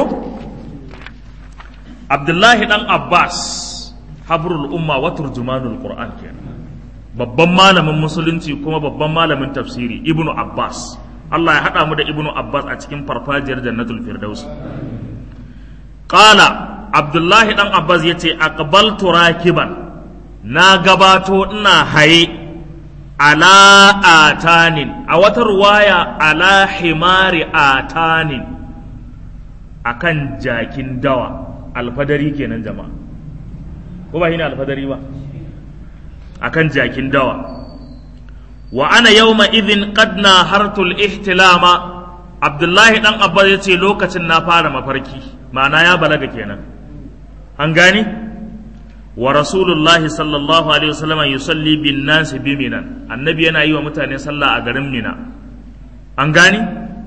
عبد الله بن عباس حبر الأمة وترجمان القرآن كان babban malamin musulunci kuma babban malamin tafsiri ibnu abbas Allah ya haɗa mu da ibnu abbas a cikin farfajiyar jannatul firdaus qala abdullahi dan abbas yace aqbaltu rakiban na gabato ina haye ala atanin a wata ruwaya ala himari atanin akan jakin dawa alfadari kenan jama'a ko ba shine alfadari ba akan jakin dawa wa ana yawma idhin qad nahartul ihtilama abdullahi dan abba yace lokacin na fara mafarki ma'ana ya balaga kenan an gani wa rasulullahi sallallahu alaihi wasallam yusalli bin nasi bi minan annabi yana yi wa mutane sallah a garin mina an gani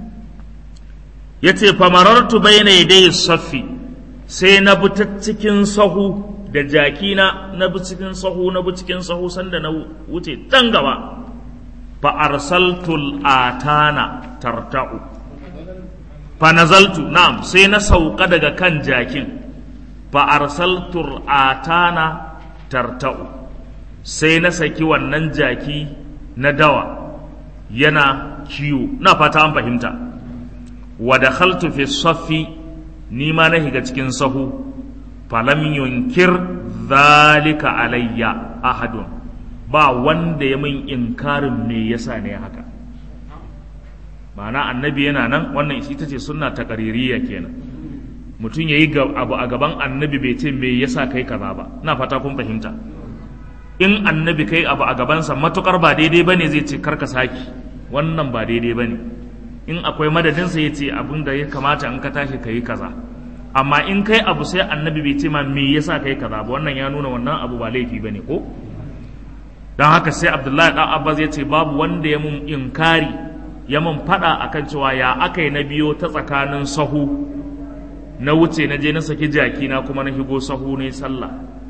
yace famarartu bayna yadayhi saffi sai na bi ta cikin sahu da jakina na bi cikin sahu na bi cikin sahu sanda na wuce tan gaba fa arsaltul atana tarta'u fa nazaltu na'am sai na sauka daga kan jakin fa arsaltul atana tarta'u sai na saki wannan jaki na dawa yana kiwo na fata an fahimta wa dakhaltu fi saffi ni ma na higa cikin sahu falam yunkir zalika alayya ahadun ba wanda ya min inkarin me yasa ne haka ma'ana annabi yana nan wannan ita ce sunna ta qaririya kenan mutum yayi abu a gaban annabi bai ce me yasa kai kaza ba ina fata kun fahimta in annabi kai abu a gabansa matukar ba daidai bane zai ce karka saki wannan ba daidai bane in akwai madadinsa ya ce abin da ya kamata in ka tashi ka yi kaza amma in kai abu sai annabi bai ce ma me yasa kai kaza ba wannan ya nuna wannan abu ba laifi bane ko don haka sai abdullahi dan abbas ya ce babu wanda ya mun inkari ya mun fada akan cewa ya akai na biyo ta tsakanin sahu na wuce na je na saki jaki na kuma na higo sahu ne sallah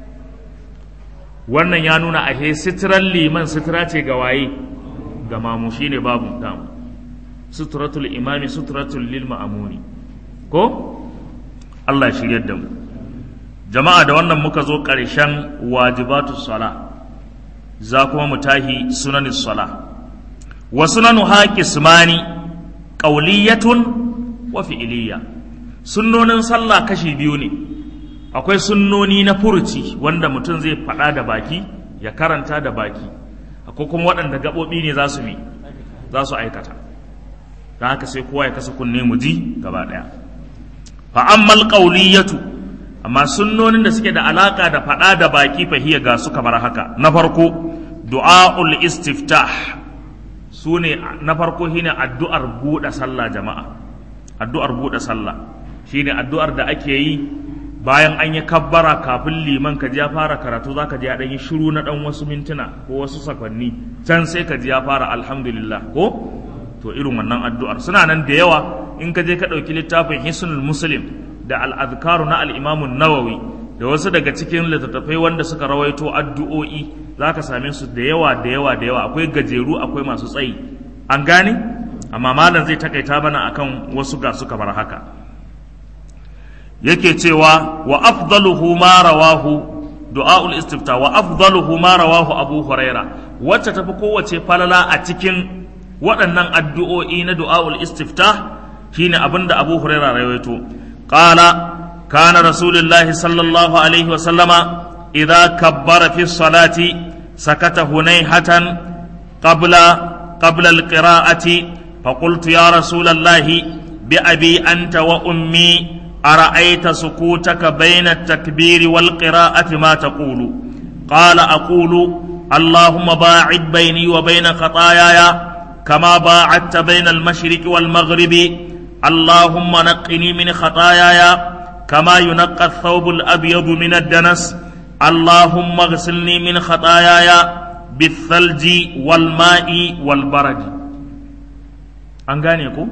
wannan ya nuna ahe sitiran liman sitira ce ga waye ga mamu shine babu damu suturatul imami suturatul lil ma'amuni ko Allah ya shiryar da mu jama'a da wannan muka zo ƙarshen wajibatus sala za kuma mu tahi sunanis sala wa sunanu haqismani qawliyatun wa fi'liyya sunnonin sallah kashi biyu ne akwai sunnoni na furuci wanda mutum zai faɗa da baki ya karanta da baki akwai kuma waɗanda gaɓoɓi ne za su mi za su aikata da haka sai kowa ya kasa kunne mu ji gaba ɗaya fa ammal qawliyatu amma sunnonin da suke da alaka da faɗa da baki fahiya ga su kamar haka na farko du'aul istiftah sune na farko shine addu'ar buɗe sallah jama'a addu'ar buɗe sallah shine addu'ar da ake yi bayan an yi kabbara kafin liman ka ji ya fara karatu za ka ji ya ɗan yi shiru na ɗan wasu mintuna ko wasu sakwanni can sai ka ji ya fara alhamdulillah ko to irin wannan addu'ar suna nan da yawa in ka je ka ɗauki littafin hisnul muslim da al'adkaru na al'imamun nawawi da wasu daga cikin littattafai wanda suka rawaito addu'o'i za ka same su da yawa da yawa da yawa akwai gajeru akwai masu tsayi an gane amma malam zai takaita mana akan wasu ga suka bar haka yake cewa wa afdaluhu ma rawahu du'aul istifta wa afdaluhu ma rawahu abu huraira wacce tafi kowace falala a cikin waɗannan addu'o'i na du'aul istifta shine abinda abu huraira rawaito qala kana rasulullahi sallallahu alaihi wa sallama idza kabbara fi salati sakata hunayhatan qabla qabla alqira'ati فقلت يا رسول الله بأبي أنت وأمي أرأيت سكوتك بين التكبير والقراءة ما تقول قال أقول اللهم باعد بيني وبين خطاياي كما باعدت بين المشرق والمغرب اللهم نقني من خطاياي كما ينقى الثوب الأبيض من الدنس اللهم اغسلني من خطاياي بالثلج والماء والبرد an gane ku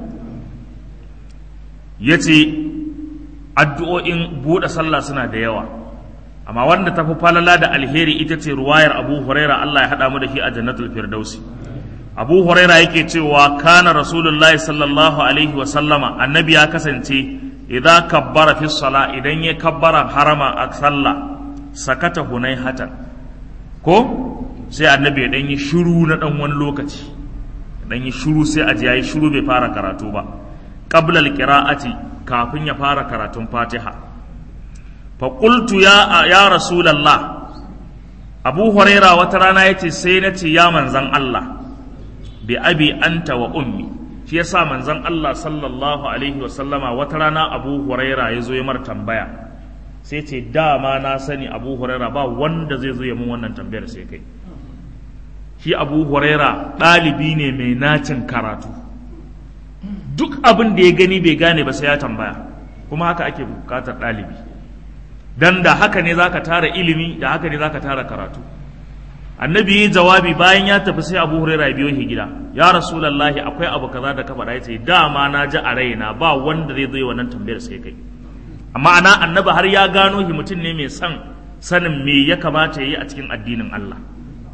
ya ce addu'o'in buɗe sallah suna da yawa amma wanda tafi falala da alheri ita ce ruwayar abu huraira Allah ya haɗa mu da shi a jannatul firdausi abu huraira yake cewa kana rasulullahi sallallahu alaihi wa sallama annabi ya kasance idan kabbara fi sala idan ya kabbara harama a sallah sakata hunai hatan ko sai annabi ya ɗan yi shiru na ɗan wani lokaci dan yi shiru sai a ji yayi shiru bai fara karatu ba qabla alqira'ati kafin ya fara karatun Fatiha fa qultu ya ya rasulullah Abu Huraira wata rana yace sai na ce ya manzan Allah bi abi anta wa ummi shi yasa manzan Allah sallallahu alaihi wa sallama wata rana Abu Huraira ya zo ya mar tambaya sai ce dama na sani Abu Huraira ba wanda zai zo ya mun wannan tambayar sai kai shi abu huraira ɗalibi ne mai nacin karatu duk abin da ya gani bai gane ba sai ya tambaya kuma haka ake bukatar ɗalibi dan da haka ne zaka tara ilimi da haka ne zaka tara karatu annabi yi jawabi bayan ya tafi sai abu huraira ya biyo shi gida ya rasulallahi akwai abu kaza da ka faɗa yace dama na ji a raina ba wanda zai zo yi wannan tambayar sai kai amma ana annabi har ya gano shi mutum ne mai son sanin me ya kamata ya yi a cikin addinin Allah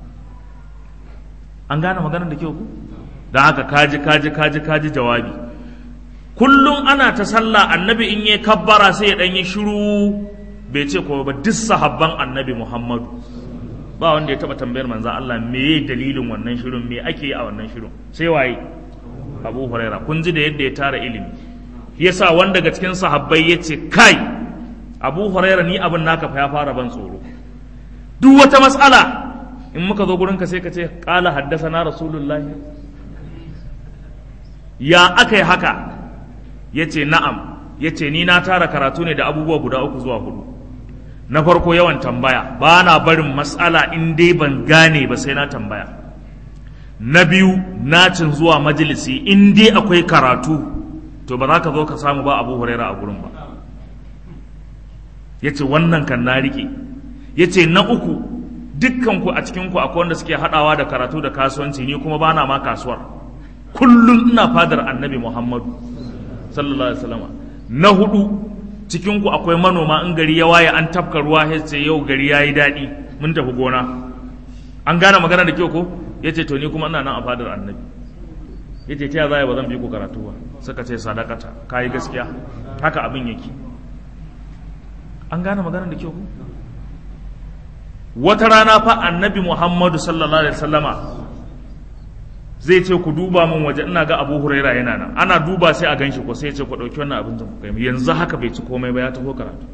an gane maganar da kyau ku don haka kaji kaji kaji kaji jawabi kullum ana ta sallah annabi in yi kabbara sai ya dan yi shiru bai ce ko ba duk sahabban annabi muhammadu ba wanda ya taba tambayar manzan Allah me dalilin wannan shirin me ake yi a wannan shirin sai waye abu huraira kun ji da yadda ya tara ilimi yasa wanda daga cikin sahabbai ya ce kai abu huraira ni abin naka fa ya fara ban tsoro duk wata matsala in muka zo gurinka sai ka ce ƙala haddasa na rasulullah ya aka yi haka ya ce na'am ya ce ni na tara karatu ne da abubuwa guda uku zuwa hudu na farko yawan tambaya ba na barin matsala in dai ban gane ba sai na tambaya na biyu nacin zuwa majalisi in dai akwai karatu to ba za ka zo ka samu ba abu huraira a gurin ba ya ce wannan kan na riƙe ya ce na uku dukkanku a cikinku akwai wanda suke haɗawa da karatu da kasuwanci ni kuma bana ma kasuwar kullum ina fadar annabi muhammadu sallallahu alaihi wasallam na hudu cikinku akwai manoma in gari ya waye an tafka ruwa ya ce yau gari ya yi daɗi mun tafi gona an gane magana da kyau ko ya ce to ni kuma ina nan a fadar annabi ya ce ta za ba zan bi ku karatu ba suka ce sadakata ka yi gaskiya haka abin yake an gane magana da kyau ko wata rana fa annabi muhammadu sallallahu alaihi wasallama zai ce ku duba min waje ina ga abu huraira yana nan ana duba sai a ganshi ko sai ya ce ku ɗauki wannan abin ku kai yanzu haka bai ci komai ba ya taho karatu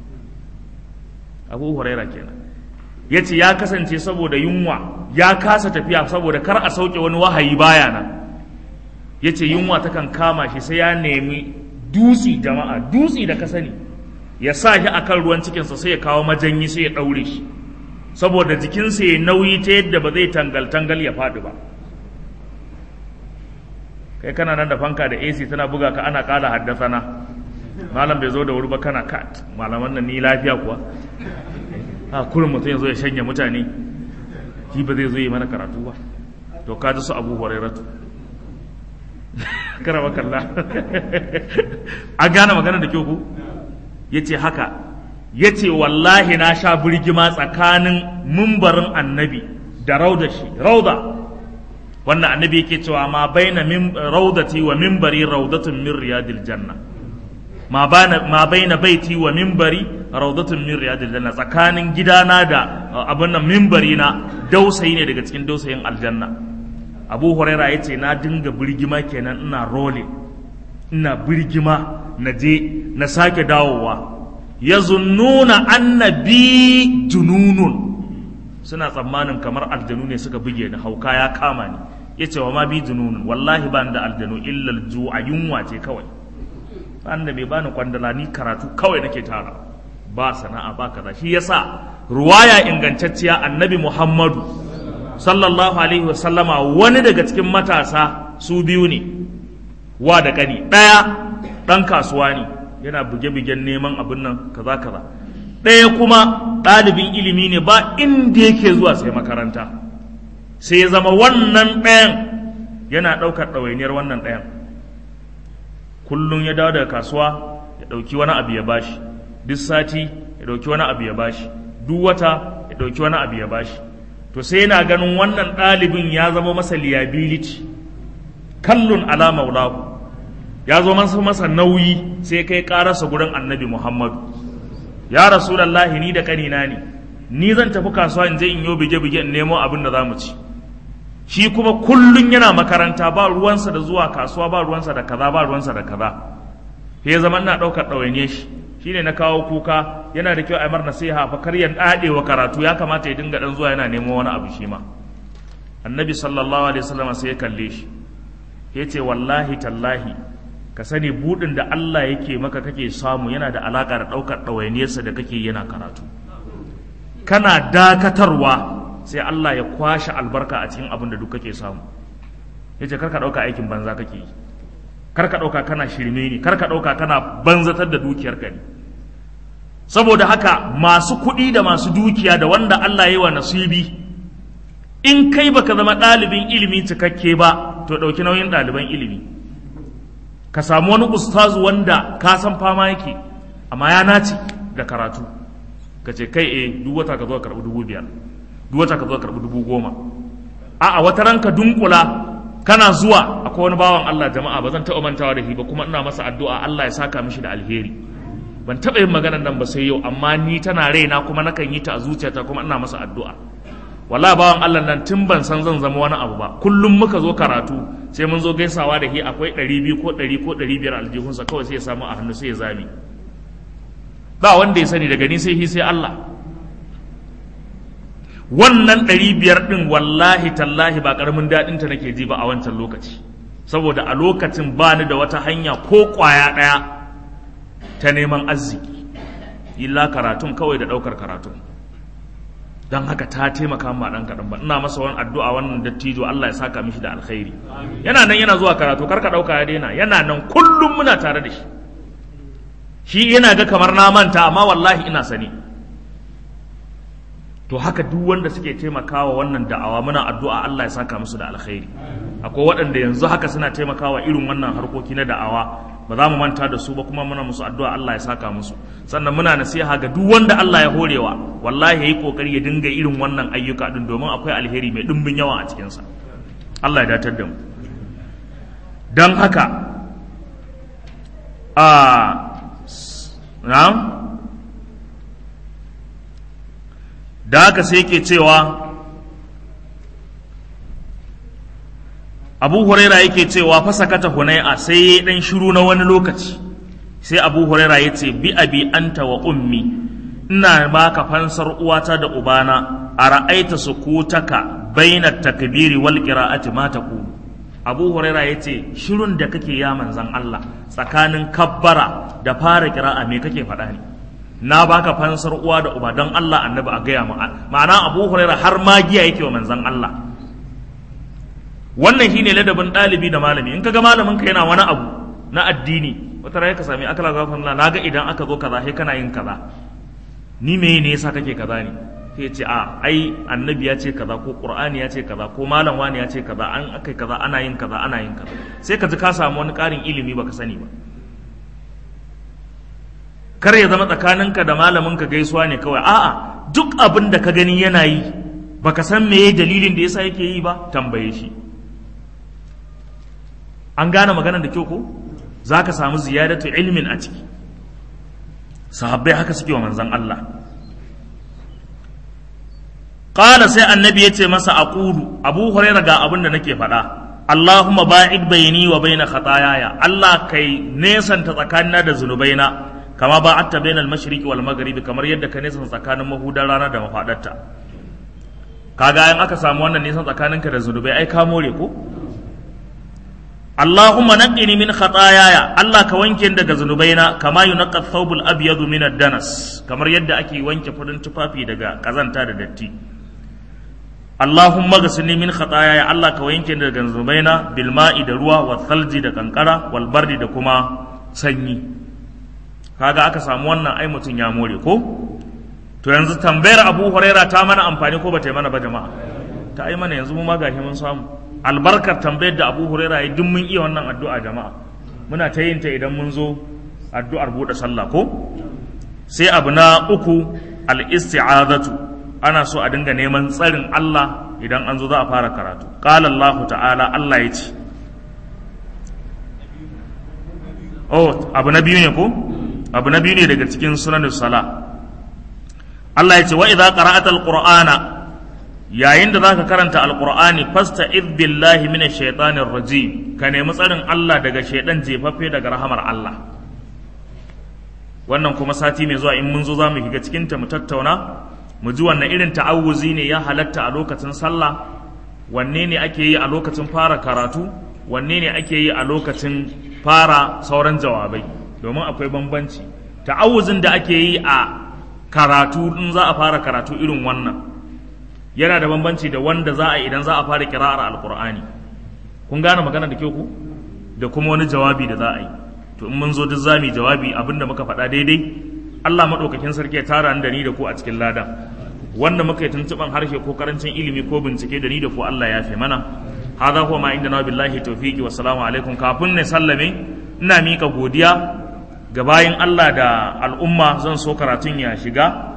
abu huraira kenan ya ce ya kasance saboda yunwa ya kasa tafiya saboda kar a sauke wani wahayi baya nan ya ce yunwa takan kama shi sai ya nemi dutsi jama'a dutsi da ka sani ya sa shi akan ruwan cikinsa sai ya kawo majanyi sai ya ɗaure shi saboda jikinsa ya nauyi ta yadda ba zai tangal-tangal ya faɗi ba kai kana nan da fanka da AC tana buga ka ana ƙala haddasana malam bai zo da wuri ba kana ka malaman nan ni lafiya kuwa a kurin mutum ya zo ya shanya mutane shi ba zai zo yi mana karatu ba to ka ji su abu hurairatu karama kalla an gane magana da kyau ku ya ce haka ya ce wallahi na sha birgima tsakanin mumbarin annabi da rauda shi rauda wannan annabi yake cewa ma baina raudati wa mimbari raudatun min riyadil janna ma baina baiti wa mimbari raudatun min riyadil janna tsakanin gidana da abin nan mimbari na dausayi ne daga cikin dausayin aljanna abu huraira ya ce na dinga birgima kenan ina role ina birgima na je na sake dawowa ya zunnuna annabi jununun suna tsammanin kamar aljanu ne suka buge ni hauka ya kama ni ya ce wa ma bi jununun wallahi ba da aljanu illal ju'a yunwa ce kawai ba da mai bani kwandala ni karatu kawai nake tara ba sana'a ba kaza shi yasa ruwaya ingantacciya annabi muhammadu sallallahu alaihi wasallama wani daga cikin matasa su biyu ne wa da kani ɗaya ɗan kasuwa ne yana buge-bugen neman abin nan kaza kaza ɗaya kuma ɗalibin ilimi ne ba inda yake zuwa sai makaranta sai ya zama wannan ɗayan yana ɗaukar ɗawainiyar wannan ɗayan kullum ya dawo daga kasuwa ya ɗauki wani abu ya bashi duk sati ya ɗauki wani abu ya bashi duk wata ya ɗauki wani abu ya bashi to sai yana ganin wannan ɗalibin ya zama masa liability kallun ala maulahu ya zo masa masa nauyi sai kai ƙararsa gurin annabi muhammadu ya rasulallahi ni da kanina ne ni zan tafi kasuwa in je in yi bige-bige in nemo abin da za mu ci shi kuma kullun yana makaranta ba ruwansa da zuwa kasuwa ba ruwansa da kaza ba ruwansa da kaza ya zama ina ɗaukar ɗawainiye shi shine na kawo kuka yana da kyau a mar nasiha fa kar ya dade wa karatu ya kamata ya dinga dan zuwa yana nemo wani abu shi ma annabi sallallahu alaihi wasallam sai ya kalle shi yace wallahi tallahi ka sani budin da Allah yake maka kake samu yana da alaka da daukar dawainiyarsa da kake yana karatu kana dakatarwa sai Allah ya kwashe albarka a cikin abin da duk kake samu yace kar ka dauka aikin banza kake yi kar ka dauka kana shirme ne kar ka dauka kana banzatar da dukiyarka ne saboda haka masu kuɗi da masu dukiya da wanda Allah yi wa nasibi in kai baka zama ɗalibin ilimi cikakke ba to ɗauki nauyin ɗaliban ilimi ka samu wani ustazu wanda ka san fama yake amma ya nace da karatu ka ce kai eh duk wata ka zo ka karɓi dubu biyar duk wata ka zo ka karɓi dubu goma a'a wata ranka dunkula kana zuwa akwai wani bawan Allah jama'a ba zan taɓa mantawa da shi ba kuma ina masa addu'a Allah ya saka mishi da alheri ban taɓa yin maganar nan ba sai yau amma ni tana raina kuma nakan yi ta a zuciyata kuma ina masa addu'a wala bawan Allah nan tun ban san zan zama wani abu ba kullum muka zo karatu sai mun zo gaisawa da shi akwai ɗari biyu ko ɗari ko ɗari biyar aljihunsa kawai sai ya samu a hannu sai ya zame ba wanda ya sani daga ni sai shi sai Allah wannan ɗari biyar ɗin wallahi tallahi ba ƙaramin daɗin ta nake ji ba a wancan lokaci saboda a lokacin ba ni da wata hanya ko ƙwaya ɗaya ta neman arziki illa karatun kawai da ɗaukar karatun don haka ta taimaka ma ɗan kaɗan ba ina masa wani addu'a wannan dattijo Allah ya saka mishi da alkhairi yana nan yana zuwa karatu karka ɗauka ya daina yana nan kullum muna tare da shi shi yana ga kamar na manta amma wallahi ina sani to haka duk wanda suke taimakawa wannan da'awa muna addu'a Allah ya saka musu da alkhairi akwai waɗanda yanzu haka suna taimakawa irin wannan harkoki na da'awa ba za mu manta da su ba kuma muna musu addu'a Allah ya saka musu sannan muna nasiha ga duk wanda Allah ya horewa wallahi yayi kokari ya dinga irin wannan ayyuka din domin akwai alheri mai dimbin yawa a cikin sa Allah ya datar da mu dan haka a na'am da haka sai yake cewa abu huraira yake cewa fasakata hunai'a sai ya dan shiru na wani lokaci sai abu huraira ya ce bi abi anta wa ummi ina baka fansar uwata da ubana a ra'aita sukutaka baina takbiri wal qira'ati ma taqulu abu huraira ya ce shirun da kake ya manzan Allah tsakanin kabbara da fara qira'a me kake faɗa ne na baka fansar uwa da uba don Allah annabi a gaya mu ma'ana abu huraira har magiya yake wa manzan Allah wannan shine ladabin ɗalibi da malami in kaga malamin ka yana wani abu na addini wata rai ka sami akala gafan Allah na ga idan aka zo kaza sai kana yin kaza ni me ne yasa kake kaza ne sai ce a ai annabi ya ce kaza ko qur'ani ya ce kaza ko malam wani ya ce kaza an akai kaza ana yin kaza ana yin kaza sai ka ji ka samu wani ƙarin ilimi baka sani ba kar ya zama tsakaninka da malamin ka gaisuwa ne kawai a'a duk abin da ka gani yana yi baka san meye dalilin da yasa yake yi ba tambaye shi an gane maganar da kyau ko zaka samu ziyadatu ilmin a ciki sahabbai haka suke wa manzon Allah qala sai annabi ya ce masa aqulu abu hurairah ga abin da nake faɗa Allahumma ba'id bayni wa baina khataayaya Allah kai nesanta tsakanina da zunubaina kama ba atta bainal mashriqi wal maghribi kamar yadda ka nisan tsakanin mahudan rana da mafadarta kaga in aka samu wannan nisan tsakaninka da zunubai ai ka more ko Allahumma naqqini min khataayaya Allah ka wanke ni daga zunubaina kama yunqqa thawbul abyad min ad-danas kamar yadda ake wanke farin tufafi daga kazanta da datti Allahumma ghsilni min khataayaya Allah ka wanke ni daga zunubaina bil ma'i da ruwa wa thalji da kankara wal bardi da kuma sanyi kaga aka samu wannan ai mutum ya more ko to yanzu tambayar abu huraira ta mana amfani ko bata yi mana ba jama'a ta yi mana yanzu mu ma gashi mun samu albarkar tambayar da abu huraira ya duk mun iya wannan addu'a jama'a muna ta yin ta idan mun zo addu'ar buɗe sallah ko sai abu na uku al-isti'azatu ana so a dinga neman tsarin Allah idan an zo za a fara karatu qala Allah ta'ala Allah ya ce oh abu na biyu ne ko abu na biyu ne daga cikin sunan sala Allah ya ce wa idza qara'ata alqur'ana yayin da zaka karanta alqur'ani fasta'id billahi minash shaitanir rajim ka nemi tsarin Allah daga shaidan jefaffe daga rahamar Allah wannan kuma sati mai zuwa in mun zo za mu shiga cikin ta mu tattauna mu ji wannan irin ta'awuzi ne ya halatta a lokacin sallah wanne ne ake yi a lokacin fara karatu wanne ne ake yi a lokacin fara sauran jawabai domin akwai bambanci ta'awuzin da ake yi a karatu in za a fara karatu irin wannan yana da bambanci da wanda za a idan za a fara kira'ar alkur'ani kun gane magana da kyau ku da kuma wani jawabi da za a yi to in mun zo duk zami jawabi abinda muka faɗa daidai Allah maɗaukakin sarki ya tara da ni da ku a cikin lada wanda muka yi tuntuɓan harshe ko karancin ilimi ko bincike da ni da ku Allah ya fi mana hadha huwa ma inda na billahi tawfiqi wa salamu alaikum kafin ne sallame ina mika godiya ga bayin Allah da al'umma zan so karatun ya shiga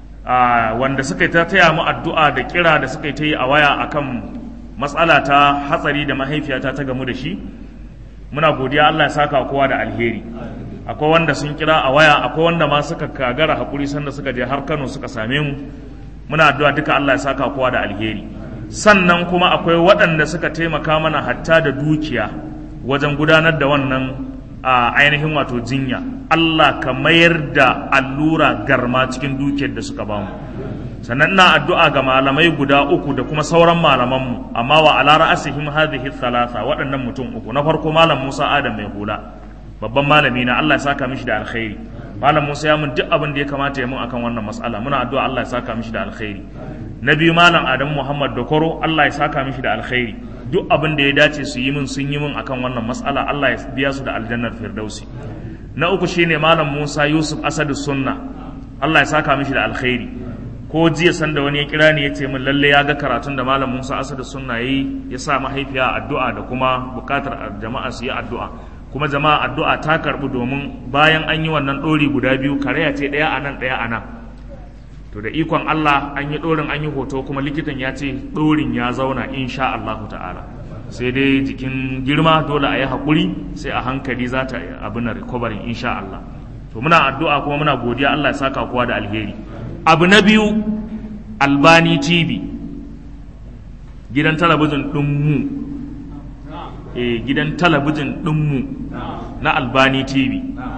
wanda suka ta taya mu addu'a da kira da suka ta yi a waya akan matsala ta hatsari da mahaifiyata ta gamu da shi muna godiya Allah ya saka kowa da alheri akwai wanda sun kira a waya akwai wanda ma suka kagara hakuri sanda suka je har Kano suka same mu muna addu'a duka Allah ya saka kowa da alheri sannan kuma akwai waɗanda suka taimaka mana hatta da dukiya wajen gudanar da wannan a ainihin wato jinya Allah ka mayar da allura garma cikin dukiyar da suka bamu sannan ina addu'a ga malamai guda uku da kuma sauran malamanmu amma wa ala ra'asihim hadhihi thalatha waɗannan mutum uku na farko malam Musa Adam mai hula babban malami na Allah ya saka mishi da alkhairi malam Musa ya mun duk abin da ya kamata ya mun akan wannan mas'ala muna addu'a Allah ya saka mishi da alkhairi na biyu malam Adamu Muhammad Dokoro Allah ya saka mishi da alkhairi duk abin da ya dace su yi min sun yi min akan wannan mas'ala Allah ya biya su da aljannar firdausi na uku shine malam Musa Yusuf Asadu Sunna Allah ya saka mishi da alkhairi ko jiya sanda wani ya kira ni ya ce min lalle ya ga karatun da malam Musa Asadu Sunna yayi ya sa mahaifiya addu'a da kuma bukatar jama'a su yi addu'a kuma jama'a addu'a ta karbu domin bayan an yi wannan dori guda biyu karaya ce daya a nan daya a nan to da ikon Allah an yi ɗorin an yi hoto kuma likitan ya ce ɗorin ya zauna insha Allah ta'ala sai dai jikin girma dole a yi haƙuri sai a hankali za ta abin recovery insha Allah to muna addu'a kuma muna godiya Allah ya saka kowa da alheri abu na biyu albani tv gidan talabijin ɗinmu eh gidan talabijin ɗinmu na albani tv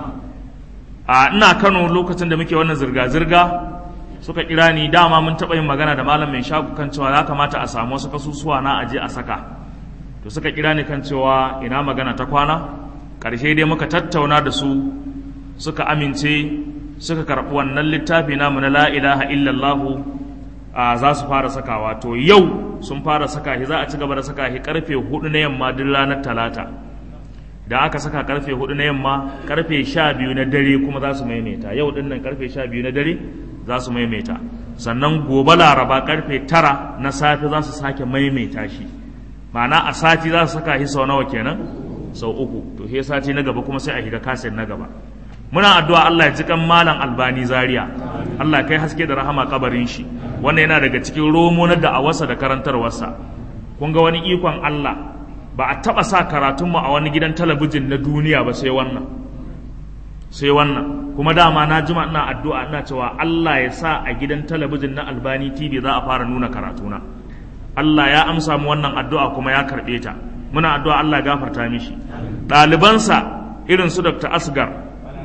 a ina kano lokacin da muke wannan zirga-zirga suka kira ni dama mun taɓa yin magana da malam mai shagu kan cewa ya kamata a samu wasu kasusuwa na aje a saka to suka kira ni kan cewa ina magana ta kwana ƙarshe dai muka tattauna da su suka amince suka karɓi wannan littafi namu na la ilaha illallahu a za su fara sakawa to yau sun fara saka shi za a ci gaba da saka shi karfe hudu na yamma duk ranar talata da aka saka karfe hudu na yamma karfe sha biyu na dare kuma za su maimaita yau din nan karfe sha biyu na dare za su maimaita sannan gobe laraba karfe tara na safe za su sake maimaita shi ma'ana a sati za su saka shi sau nawa kenan sau uku to he sati na gaba kuma sai a shiga kaset na gaba muna addu'a Allah ya ji kan malam albani zaria Allah kai haske da rahama kabarin shi wannan yana daga cikin romo na da'awarsa da karantarwarsa kun ga wani ikon Allah ba a taɓa sa karatunmu a wani gidan talabijin na duniya ba sai wannan sai wannan kuma dama na jima ina addu'a ina cewa Allah ya sa a gidan talabijin na Albani TV za a fara nuna karatuna Allah ya amsa mu wannan addu'a kuma ya karɓe ta muna addu'a Allah ya gafarta mishi ɗalibansa irin su Dr. Asgar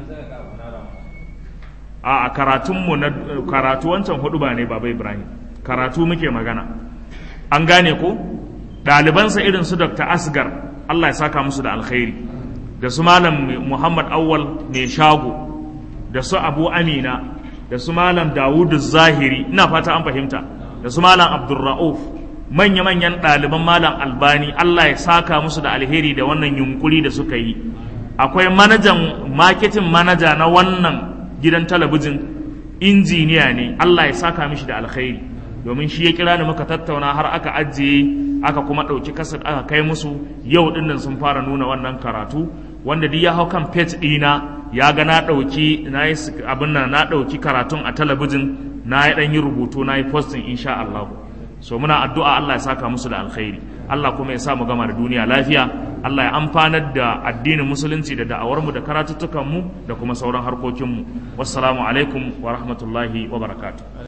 a karatunmu na karatu wancan hudu ba ne baba Ibrahim karatu muke magana an gane ko ɗalibansa irin su Dr. Asgar Allah ya saka musu da alkhairi da su Malam Muhammad Awwal mai shago da su Abu Amina da su Malam Dawudu Zahiri ina fata an fahimta da su Malam Abdulra'uf manya-manyan ɗaliban Malam Albani Allah ya saka musu da alheri da wannan yunkuri da suka yi akwai manajan marketing manaja na wannan gidan talabijin injiniya ne Allah ya saka mishi da alkhairi domin shi ya kira ni muka tattauna har aka ajiye aka kuma ɗauki kasar aka kai musu yau dinnan sun fara nuna wannan karatu wanda duk ya hau kan page ɗina ya ga na ɗauki na yi abin nan na ɗauki karatun a talabijin na yi ɗan yi rubutu na yi posting insha Allah so muna addu'a Allah ya saka musu da alkhairi Allah kuma ya sa mu gama da duniya lafiya Allah ya amfanar da addinin musulunci da da'awarmu da karatuttukanmu da kuma sauran harkokinmu wassalamu alaikum wa rahmatullahi wa barakatuh